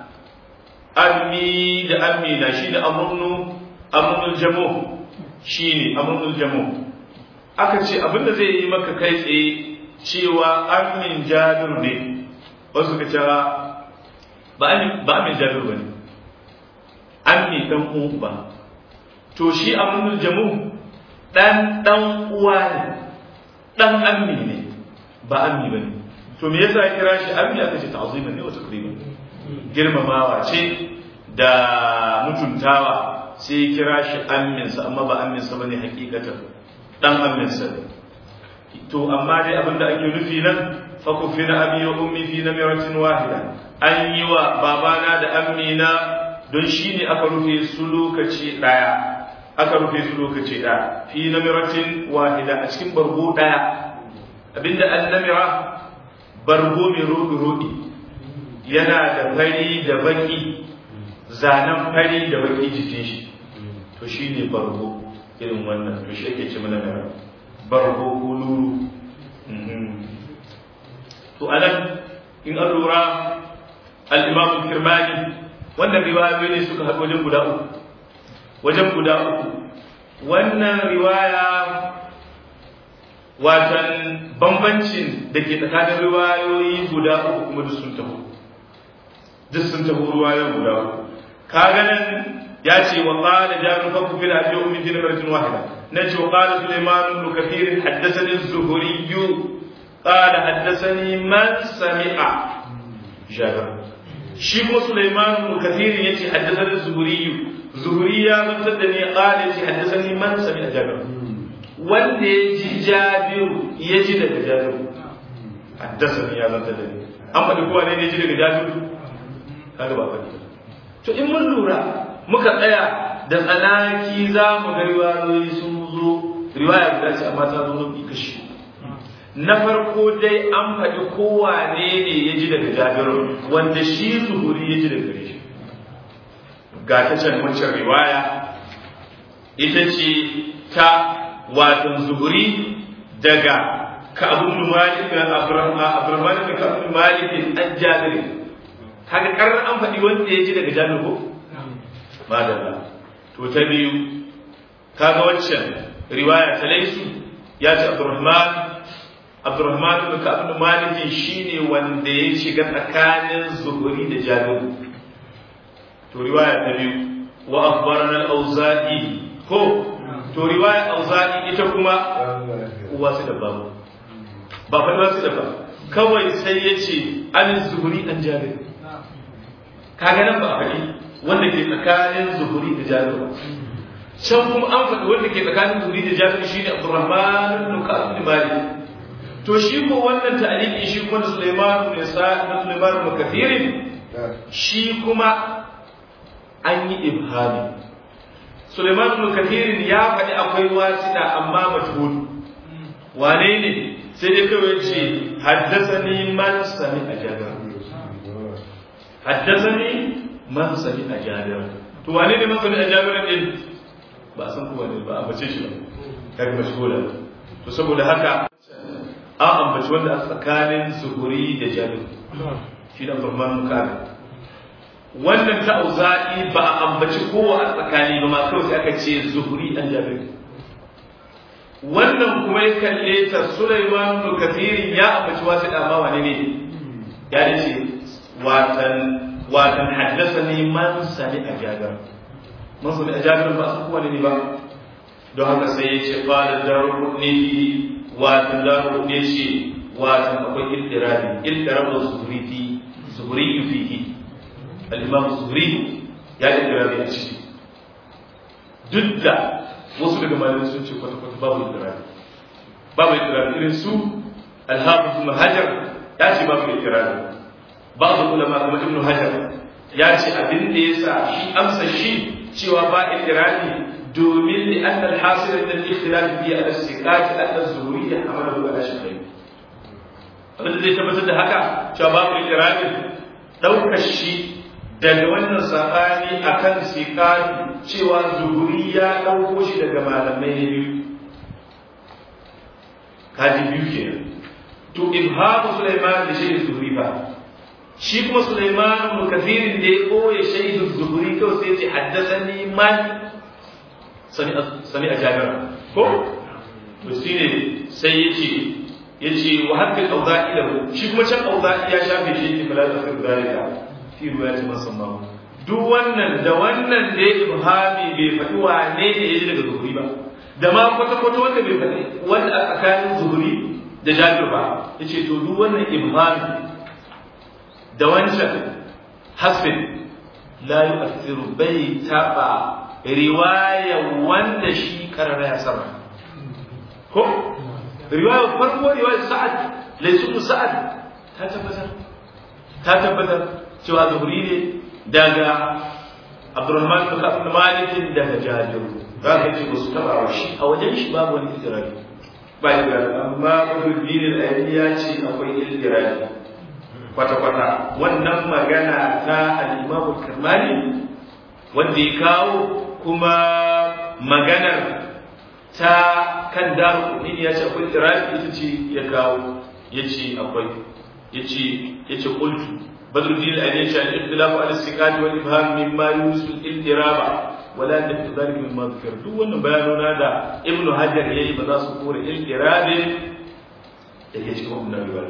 أمي دا أمينا شين أمرن أمرن الجموع شين أمرن الجموع aka ce abinda zai yi maka kai tsaye cewa amin jabir ne wasu ka cewa ba amin jabir ba ne amin dan uba to shi amin jamu dan dan uwa ne dan ammi ne ba ammi ba ne to me yasa ya kira shi ammi aka ce ta'ziman ne wa takriman girmamawa ce da mutuntawa sai ya kira shi amminsa amma ba amminsa bane hakikatan dan amminsa ne to amma dai abinda ake nufi nan fa kufina abi wa ummi fi namiratin wahida an yi wa babana da ammina don shi ne aka rufe su lokaci daya aka rufe su lokaci daya fi namiratin wahida a cikin bargo daya abinda an namira bargo mai roɗi roɗi yana da fari da baki zanen fari da baki jikin shi to shi ne bargo irin wannan to shi ake ce mana da bargo kuluru to anan in an lura al-imam kirmani wannan riwayoyi ne suka haɗu wajen guda uku wajen guda uku wannan riwaya watan bambancin da ke tsakanin riwayoyi guda uku kuma duk sun taho duk sun taho riwayoyin guda uku kaga nan ya ce wa qala jabir fa ku fil abi ummi fi namratin wahida nace wa qala sulaiman ibn kathir haddathani az-zuhri qala haddathani man sami'a jabir shi ko sulaiman ibn kathir yace haddathani az-zuhri zuhri ya zantar da ni qala yace haddathani man sami'a jabir wanda ya ji jabiru ya ji daga jabiru haddasa ya zanta da ni an faɗi kowa ne ya ji daga jabiru kaga ba faɗi to in mun lura muka tsaya da tsanaki za mu ga riwayoyi sun zo riwaya guda ce amma ta zo nufi kashi na farko dai an faɗi kowa ne ne ya ji daga jabiru wanda shi zuhuri ya ji daga gare shi ga ta can wancan riwaya ita ce ta watan zuhuri daga ka'abun malik da abdurrahman da ka'abun malik an jabir kaga karar an faɗi wanda ya ji daga jabir ko madalla to ta biyu kaga waccan riwaya ta laisu ya ce abdurrahman abdurrahman da ka'abun malik shine wanda ya shiga tsakanin zuhuri da jabir to riwaya ta biyu wa akhbarana al-auza'i ko to riwaya auza'i ita kuma uwa su da babu ba fa ba su da ba kawai sai ya ce an zuhuri an jabir kaga nan ba a faɗi wanda ke tsakanin zuhuri da jabir ba can kuma an faɗi wanda ke tsakanin zuhuri da jabir shine abdurrahman ibn ka'ab ibn malik to shi ko wannan ta'liqi shi kuma da sulaiman ibn sa'id da sulaiman ibn kathir shi kuma an yi ibhami Suleiman ibn Kathir ya faɗi akwai wasida amma majhul wane ne sai dai kawai ce haddasani man sami a jabir haddasani man sami a jabir to wane ne masani a jabirin din ba san ko wane ba a bace shi ba kaga mashgula to saboda haka an ambaci wanda a tsakanin zuhuri da jabir shi da farman mukamin wannan ta auza'i ba a ambaci kowa a tsakani ba ma kawai sai aka ce zuhuri an jabir wannan kuma ya kalle ta Sulaiman bin Kathirin ya ambaci wasu da ma wane ne ya ce watan watan haddathani man sami a jagar man sami a jagar ba su kowa ne ba don haka sai ya ce qala daruni watan daruni ce watan akwai iltirabi iltirabu zuhuri fi zuhuri fihi al-imam zuhuri ya iltirabi a ciki duk da wasu daga malamai sun ce kwata-kwata babu ikirari babu ikirari irin su alhafiz ibn hajar ya ce babu ikirari babu ulama kuma ibn hajar ya ce abin da yasa shi amsa shi cewa ba ikirari domin li anna al-hasil min al-ikhtilaf fi al-istiqaq al-zuhuri ya amalu ala shay'in abin da zai tabbatar da haka cewa babu ikirari daukar shi daga wannan sabani akan siqati cewa zuhuri ya ɗauko shi daga malamai ne biyu kaji biyu ke to ibhamu sulaiman da shaidar zuhuri ba shi kuma sulaiman ibn kathirin da ya ɓoye shaidar zuhuri kawai sai ce haddasa ni man sani a jami'a ko to shi ne sai ya ce ya ce wa haƙƙin auza'i da shi kuma can auza'i ya shafe shi ke fala da fi zalika fi ruwa ya ce musamman duk wannan da wannan da ya ibhami bai faɗi wane ne ya ji daga zuhuri ba da ma kwata-kwata wanda bai faɗi wanda a tsakanin zuhuri da jabir ba ya ce to duk wannan ibhami da wancan hasbin la yu'athiru bai taɓa riwaya wanda shi karara ya sama ko riwaya farko riwaya sa'ad laysu sa'ad ta tabbatar ta tabbatar cewa zuhuri ne daga Abdurrahman bin Ka'ab Malik daga Jabir za ka ce ba su taba wa shi a wajen shi babu wani idrari ba idrari amma Badruddin al-Aini ya ce akwai idrari kwata kwata wannan magana ta al-Imam al-Karmani wanda ya kawo kuma maganar ta kan daru ya ce akwai idrari ita ce ya kawo ya ce akwai ya ce ya ce qultu بدر الدين الأنيشي الاختلاف على السكات والإبهام مما يوصل الاضطراب ولا نفي ذلك مما ذكر دون بياننا دا ابن حجر يجي بدا سكور الاضطراب يجي كما من الرواية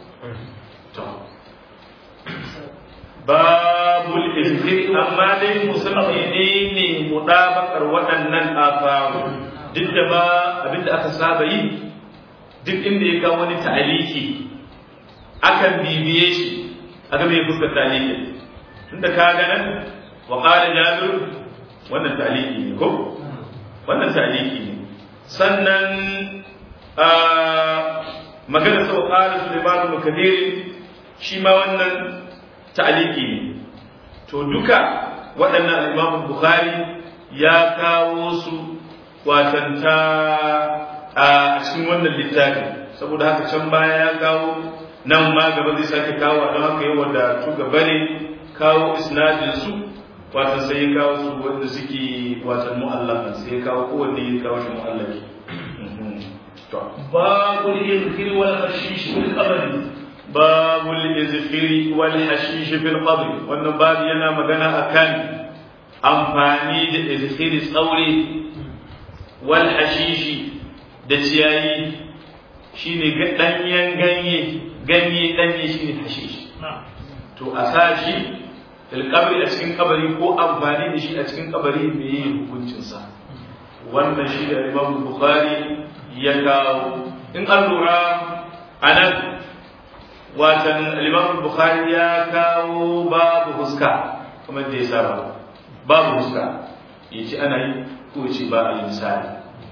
باب الإذكر أما دي مسلمين مطابقة waɗannan afaru duk da ma abinda aka saba yi duk inda ya kawo wani ta'aliki akan bibiye shi a ga mai fuskar taliki tunda ka ga nan wa qala jabir wannan taliki ne ko wannan taliki ne sannan a magana sau qala sulaiman ibn kadir shi ma wannan taliki ne to duka waɗannan imam bukhari ya kawo su watanta a cikin wannan littafi saboda haka can baya ya kawo nan ma gaba zai sake kawo don haka yi wadatu gaba ne kawo isnadin su wata sai ya kawo su wanda suke watan mu'allafan sai ya kawo kowanne ya kawo shi mu'allafi babul izkir wal hashish fil qabr babul izkir wal hashish fil qabr wannan babu yana magana akan amfani da izkir tsaure wal hashishi da ciyayi shine ɗanyen ganye ganye ɗanye shi ne hashish to a sa shi filkabri a cikin kabari ko amfani da shi a cikin kabari me yi hukuncinsa wannan shi da imam bukhari ya kawo in an lura a nan watan imam bukhari ya kawo babu huska kamar da ya saba babu huska ya ce ana yi ko ce ba a yi misali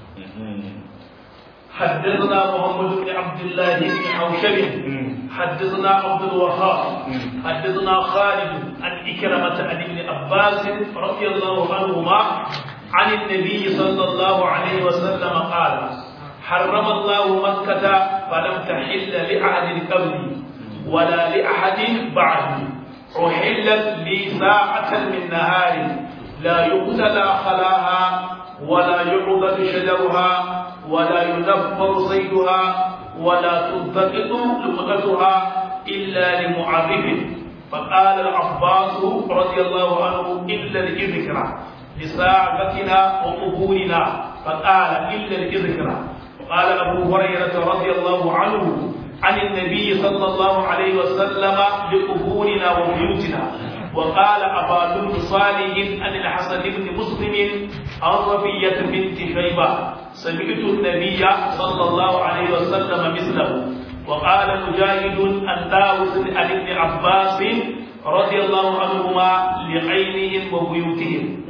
حدثنا محمد بن عبد الله بن حوشب حدثنا عبد الوهاب حدثنا خالد عن إكرمة عن ابن عباس رضي الله عنهما عن النبي صلى الله عليه وسلم قال حرم الله مكة فلم تحل لأحد قبلي ولا لأحد بعدي أحلت لي ساعة من نهار لا يقتلى خلاها ولا يعضد شجرها ولا ينفر صيدها ولا تلتقط لقطتها إلا لمعرف فقال العباس رضي الله عنه إلا الإذكرى لساعتنا وقبورنا فقال إلا الإذكرى وقال أبو هريرة رضي الله عنه عن النبي صلى الله عليه وسلم لقبورنا وبيوتنا وقال أبا بن صالح عن الحسن بن مسلم عن ربية بنت شيبة سمعت النبي صلى الله عليه وسلم مثله وقال مجاهد عن داوود عن ابن عباس رضي الله عنهما لعينهم وبيوتهم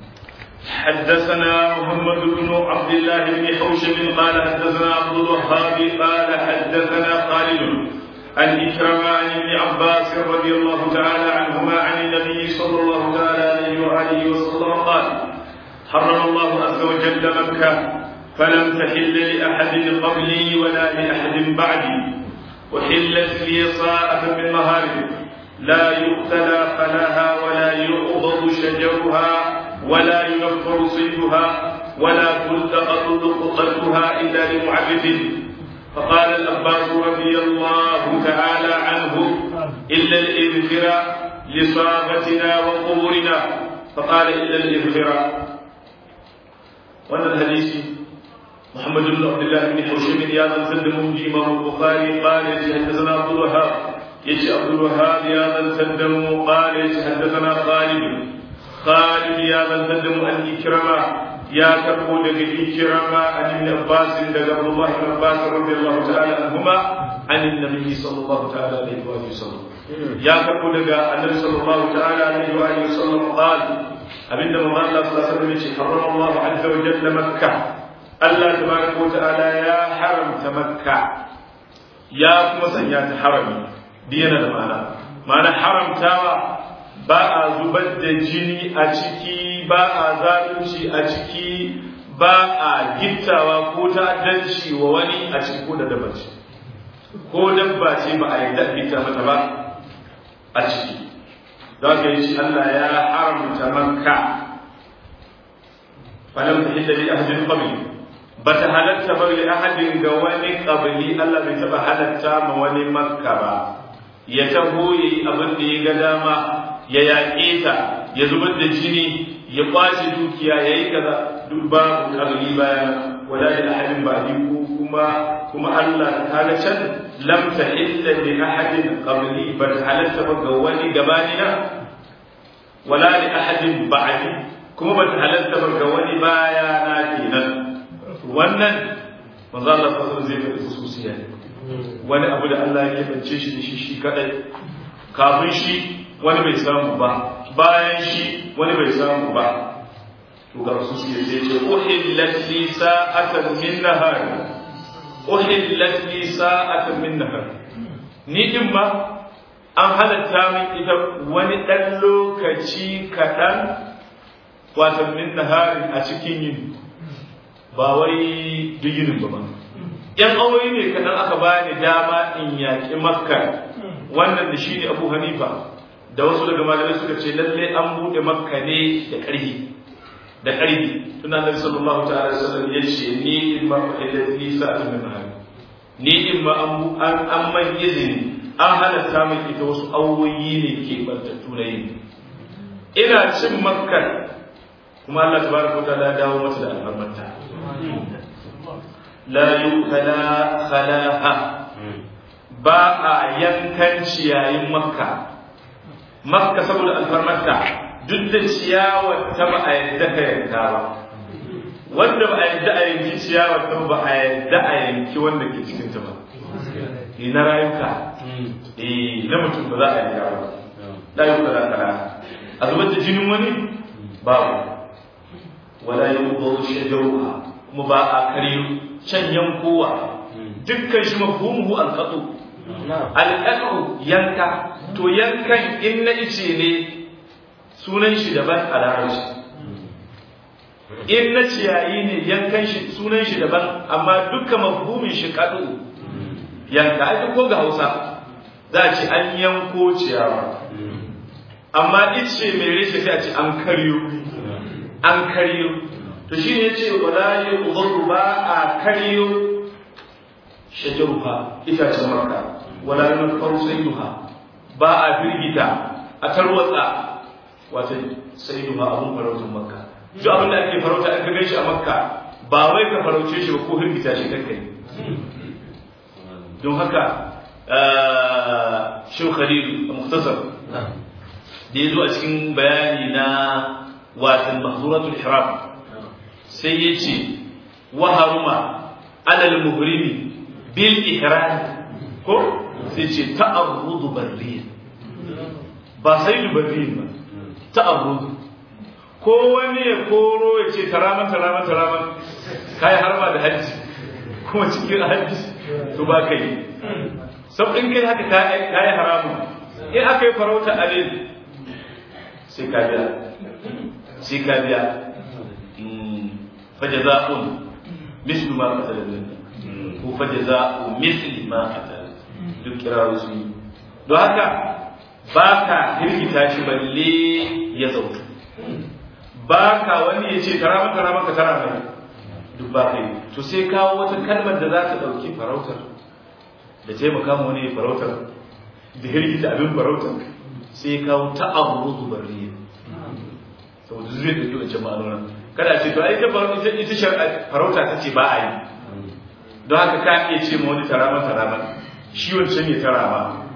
حدثنا محمد بن عبد الله بن حوشب قال حدثنا عبد الوهاب قال حدثنا خالد عن إكرم عن ابن عباس رضي الله تعالى عنهما عن النبي صلى الله تعالى عليه وآله وسلم قال حرم الله عز وجل مكة فلم تحل لأحد قبلي ولا لأحد بعدي وحلت لي صاعة من مهارب لا يقتلى خلاها ولا يؤضض شجرها ولا ينفر صيدها ولا تلتقط لقطتها إلا لمعرف فقال الأباس رضي الله تعالى عنه إلا الإذخر لصاغتنا وقبورنا فقال إلا الإذخر وأن الحديث محمد بن عبد الله بن حوشب يا من سلم إمام البخاري قال حدثنا عبد الوهاب يجي عبد الوهاب يا من سلم قال حدثنا خالد خالد يا من سلم عن إكرمة يا كربو دغ إكرمة عن ابن عباس دغ عبد الله بن عباس رضي الله تعالى عنهما عن النبي صلى الله تعالى عليه وآله وسلم يا كربو دغ النبي صلى الله تعالى عليه وآله وسلم قال abinda manzo Allah sallallahu alaihi wasallam ya ce harrama Allah azza wa jalla makkah Allah tabaraka wa ta'ala ya haramta makka ya kuma sanya ta harami diyana da ma'ana ma'ana haramtawa ba a zubar da jini a ciki ba a zalunci a ciki ba a gittawa ko ta'addanci wa wani a ciki ko da dabba ce ko dabba ce ba a yarda gitta mata ba a ciki za ka yi shi Allah ya haramta makka falam tahilla li ahadin qabli bata halatta ba li ahadin ga wani qabli Allah bai taba halatta ma wani makka ba ya taho yayi abin da ya ga dama ya yaƙe ta ya zubar da jini ya kwace dukiya ya yi kaza duk babu qabli bayan wala li ahadin ba'di ko kuma kuma Allah ta ga can lam tahilla li ahadin qabli bata halatta ba ga wani gabanina wala li ahadin ba'di kuma bata halatta ba ga wani baya na kenan wannan manzo Allah sallallahu zai faɗi khususiya ne wani abu da Allah ya bance shi da shi shi kadai kafin shi wani bai samu ba bayan shi wani bai samu ba to ga khususiya sai ce uhillat li sa'atan min nahar uhillat li sa'atan min nahar ni din ma an halatta min ita wani ɗan lokaci kaɗan wato min naharin a cikin yini ba wai duk yinin ba ba yan awoyi ne kaɗan aka bani dama in yaƙi makka wannan da shi ne abu hanifa da wasu daga malamai suka ce lalle an buɗe makka ne da ƙarfi da ƙarfi tuna nabi sallallahu ta'ala alaihi wasallam ya ce ni in ma fa'ilat li sa'atun min nahar ni in ma an an man izini an halatta min ita wasu awoyi ne ke bantattu na yini ina cin makka kuma Allah tabaraka wa ta'ala dawo mata da alfarmanta la yukala khalaha ba a yankan ciyayin makka makka saboda alfarmarta duk da ciyawar ta ba a yadda ka yanka ba wanda ba a yadda a yanki ciyawar ta ba a yadda a yanki wanda ke cikin ta ba na rayuka eh na mutum ba za a yanka ba la yukala khalaha a zubar da jinin wani babu wala yuqadu shajaruha kuma ba a kare can yankowa dukkan shi mafhumuhu alqatu alqatu yanka to yankan in na ice ne sunan shi daban a larabci in na ciyayi ne yankan shi sunan shi daban amma dukkan mafhumin shi kadu yanka ai ko ga Hausa za a ce an yanko ciyawa amma ice mai reshe sai a ce an karyo an karyo to shi ne ce wala yi ubaru ba a karyo shajaruha itacen makka wala yi mafaru sayuha ba a firgita a tarwatsa wata sayuha abun farautar makka duk abin da ake farauta an gagan shi a makka ba wai ka farauce shi ba ko firgita shi kankai don haka shi khalilu a muktasar da ya zo a cikin bayani na watan mahzuratul ihram sai ya ce wa haruma alal muhrimi bil ihram ko sai ce ta'arrudu barriya ba sai barriya ba ta'arrudu ko wani ya koro ya ce taraman taraman taraman kai harma da hajji kuma cikin hajji to ba kai sau in kai haka ka yi haramun in aka yi farauta alil sai ka biya sai ka biya fajaza'un mislu ma qatala ko fajaza'u misli ma qatala duk kirawo su don haka ba ka hirgita shi balle ya zautu ba ka wani ya ce tara maka tara maka tara mai duk ba kai to sai kawo wata kalmar da za ta ɗauki farautar da taimaka ma wani farautar da hirgita abin farautar sai kawo ta'arruzu barriya saboda zai da yi wancan ma'anonan kada ce to ai ta ita ita shar'a farauta ta ce ba a yi don haka ka iya ce ma wani tarama tarama shi wancan ya tarama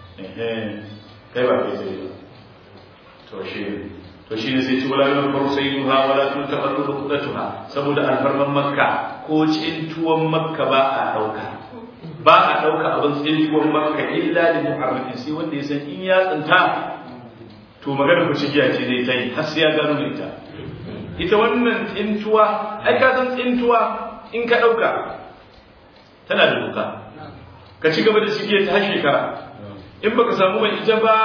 kai ba kai sai to shi to shi ne sai ci wala yau faru sai yuha wala tun taɓa rukudatuha saboda alfarman makka ko cintuwan makka ba a ɗauka ba a ɗauka abin tsintuwan makka illa da muharrafin sai wanda ya san in ya tsinta to magana ku cikiya ce zai ta yi har sai ya gano da ita ita wannan tsintuwa ai ka san tsintuwa in ka ɗauka tana da doka ka ci gaba da cikiya ta har shekara in baka samu mai ita ba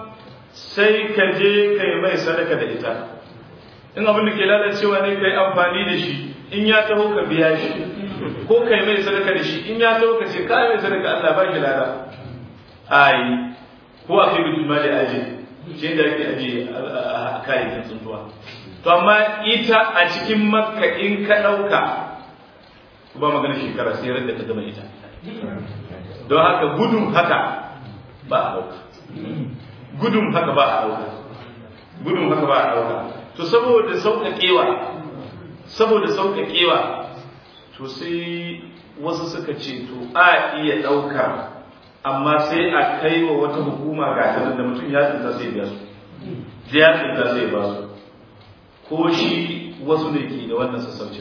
sai ka je ka yi mai sadaka da ita in abin da ke lalacewa ne ka yi amfani da shi in ya taho ka biya shi ko ka yi mai sadaka da shi in ya taho ka ce ka yi mai sadaka Allah ba ki lada ai ko a kai bitul mali aje shi da ake aje a kayayyakin tsuntuwa to amma ita a cikin makka in ka ɗauka ba magana shekara sai da ka gama ita don haka gudun haka ba a ɗauka gudun haka ba a ɗauka gudun haka ba a ɗauka to saboda sauƙaƙewa saboda sauƙaƙewa to sai wasu suka ce to a iya ɗauka amma sai a kai wa wata hukuma ga ta da mutum ya tsinta sai biya su da ya tsinta sai ba su ko shi wasu ne ke da wannan sassaucin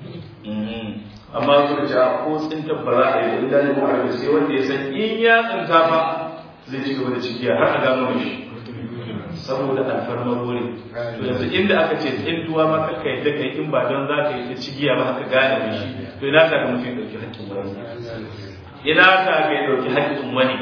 amma suka ce ko tsinta ba za a yi da idan sai wanda ya san in ya tsinta ba zai ci gaba da cikiya har a gano shi saboda alfarmar wuri to yanzu inda aka ce tsintuwa ma kakka yadda kai in ba don za ka yi ta cigiya ba haka gane da shi to ina ka ga mutum ɗauki haƙƙin wani ina ka ga ya ɗauki haƙƙin wani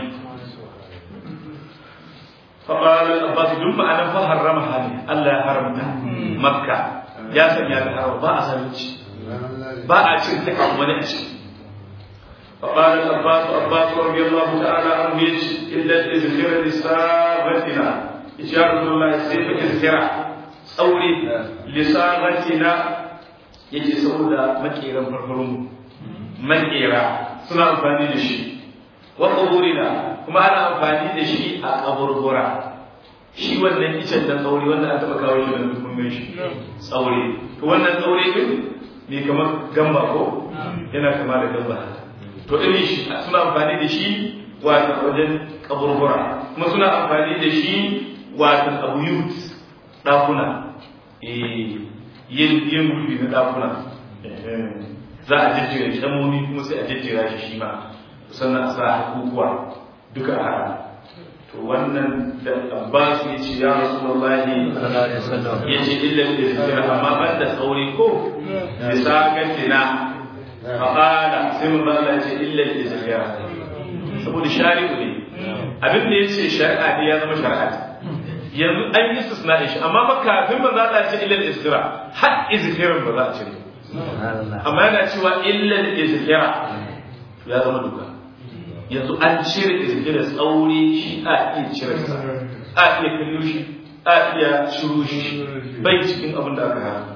فقال العباس دم أنا فحرم هذه الله حرمتها مكة يا سمي هذا حرم باء سميتش باء أشين تكون ولا أشين فقال العباس عباس رضي الله تعالى عنه إلا الإذخر لساغتنا إشارة الله سيف إذخر أولي لساغتنا يجي سودا مكيرا فرفرم مكيرا سنة أمفاني لشي وقبورنا كما أنا أمفاني لشي أقبربرا shi wannan icen da tsauri wanda an taɓa kawo shi da mun shi tsauri to wannan tsauri din ne kamar gamba ko yana kama da gamba haka to irin shi suna amfani da shi wato wajen kaburbura kuma suna amfani da shi wato abu yut dakuna yin yin gurbi na dakuna za a jejjera kyamomi kuma sai a jejjera shi shi ma sannan a sa hakukuwa duka a haka to wannan da abbas ya ce ya rasu wallahi ya ce illa da zikira amma ban da tsauri ko da sakantina faƙala sai mun bala ce illal izhira saboda shari'u ne abin da yace shari'a ne ya zama shari'a yanzu an yi istisna shi amma fa kafin manzo Allah ce illal izhira har izhirin ba za a cire amma yana cewa illal izhira ya zama duka yanzu an cire izhira tsauri shi a iya cire sa a iya kallo shi a iya shiru shi bai cikin abin da aka hana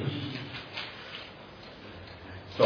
to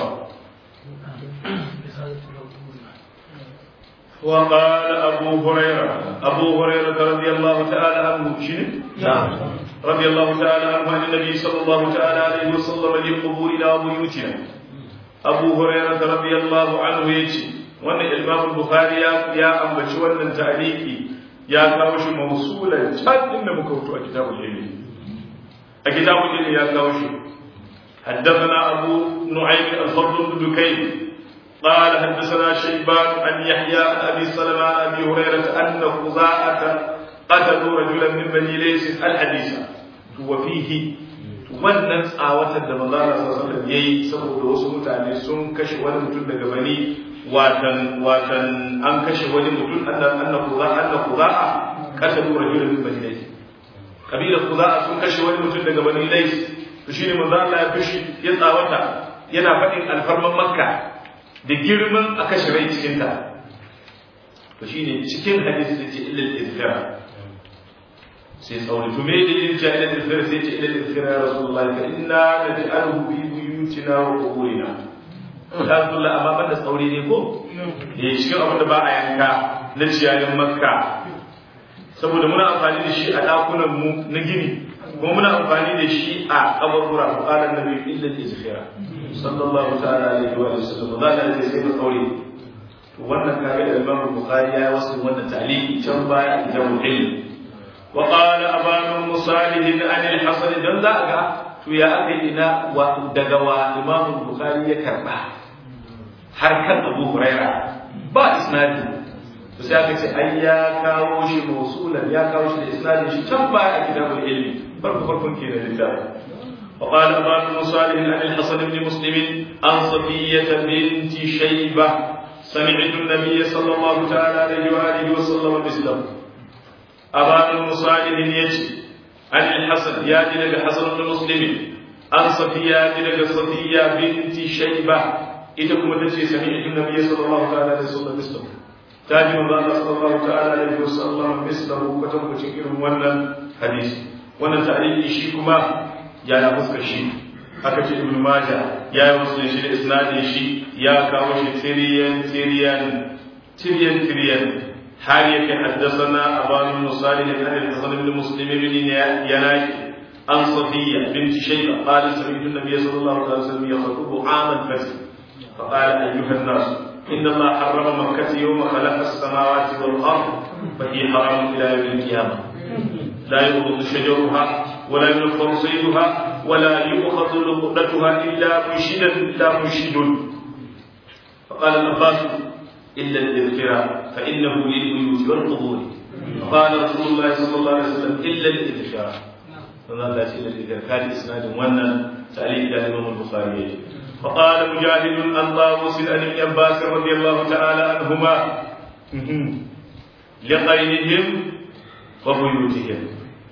وقال أبو هريرة أبو هريرة رضي الله تعالى عنه شنو؟ نعم رضي الله تعالى عنه عن النبي صلى الله تعالى عليه وسلم للقبور إلى بيوتنا أبو هريرة رضي الله عنه يجي وأن الإمام البخاري يا أم بشوان تعليقي يا كاوش موصولا جد إن مكوتو كتاب العلم كتاب العلم يا كاوش حدثنا أبو نعيم الفضل بن دكين قال حدثنا شيبان عن يحيى عن ابي سلمة عن ابي هريره ان خزاعه قتلوا رجلا من بني ليس الحديث وفيه wannan tsawatar da manzo Allah sallallahu alaihi wasallam yayi saboda wasu mutane sun kashe wani mutum daga bani watan watan an kashe wani mutum annan annan kuza annan kuza'a qatalu rajulan min bani lays kabila kuza'a sun kashe wani mutum daga bani lays to shine manzo Allah ya fishi ya tsawata yana faɗin alfarman makka da girman a kashe rai cikinta to shi ne cikin hadisi da ce ilil izfira sai tsauri to me da yin ce ilil izfira sai ce ilil izfira ya rasulullahi ka inna da ji alhu bi buyutina wa quburina ta rasulullah amma ban da tsauri ne ko eh cikin abin da ba a yanka na ciyayin makka saboda muna amfani da shi a dakunan mu na gini kuma muna amfani da shi a kaburbura ko qala annabi ilil izfira sallallahu ta'ala alaihi wa sallam za ka ce sai ka kaure to wannan kaga da Imam Bukhari ya wasu wannan ta'liqi can baya kitabul ilm wa qala aban musalih an al-hasan dan za ga to ya aka ina wa daga wa Imam Bukhari ya karba har kan Abu Huraira ba isnadi to sai aka ce ai ya kawo shi mausulan ya kawo shi da isnadin shi can baya a kitabul ilm farko farkon kenan littafin وقال أبان بن صالح عن الحسن بن مسلم عن صفية بنت شيبة سمعت النبي صلى الله تعالى عليه وآله وسلم مثله أبان بن صالح يجي عن الحسن ياتي لك حسن بن مسلم عن صفية لك صفية بنت شيبة إذا كنت سمعت النبي صلى الله تعالى عليه وسلم مثله تاجم الله صلى الله تعالى عليه وسلم مثله كتب تكير ولا حديث wannan ta'liqi shi kuma ya na fuskar shi aka ce ibn majah ya yi musu shi da isnadin shi ya kawo shi tiriyan tiriyan tiriyan tiriyan har yake haddasana aban bin salih ibn al-hasan ibn muslim ibn yanaki an safiya bint shayba qala sami'tu an-nabiy sallallahu alaihi wasallam yakhutubu 'am al-fath فقال أيها الناس إن الله حرم مكة يوم خلق السماوات والأرض فهي حرام إلى يوم القيامة لا يغض شجرها ولا ينفر صيدها ولا يؤخذ لقطتها إلا منشدا إلا منشد فقال العباس إلا الإذكار فإنه للبيوت والقبور فقال رسول الله صلى الله عليه وسلم إلا الإذكار فقال لا إلا الإذكار كان إسناد ونا تعليق الإمام البخاري فقال مجاهد عن طاووس عن ابن عباس رضي الله تعالى عنهما لقينهم وبيوتهم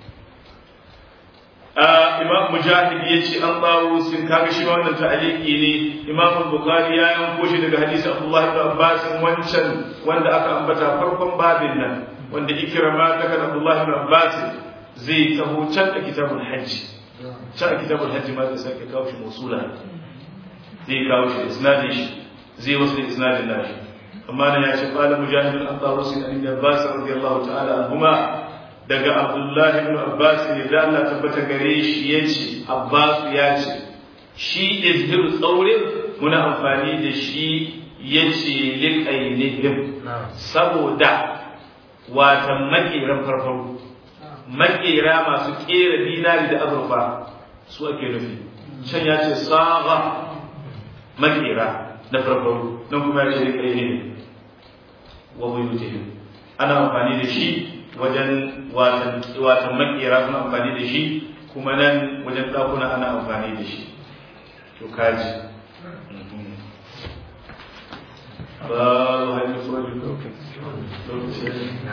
imam mujahid ya ce an bawo sun kaga shi ma wannan ta'aliki ne imam bukhari ya yanko shi daga hadisi abdullah ibn abbas wancan wanda aka ambata farkon babin nan wanda ikrama ta kan abdullah ibn abbas zai taho can da kitabul hajj can a kitabul hajj ma zai sake kawo shi musula zai kawo shi isnadin shi zai wasu da isnadin nashi amma nan ya ce qala mujahid an bawo sun an abbas radiyallahu ta'ala anhuma daga abdullahi ibn abbas ne da Allah tabbata gare shi ya ce abbas ya ce shi izhir tsaurin muna amfani da shi ya ce liƙainihim saboda watan maƙeran farfaru maƙera masu ƙera dinari da azurfa su ake nufi can ya ce saga maƙera na farfaru nan kuma ya ce liƙainihim wa buyutihim ana amfani da shi wajen watan makera suna amfani da shi kuma nan wajen ɗakuna ana amfani da shi to kaji ba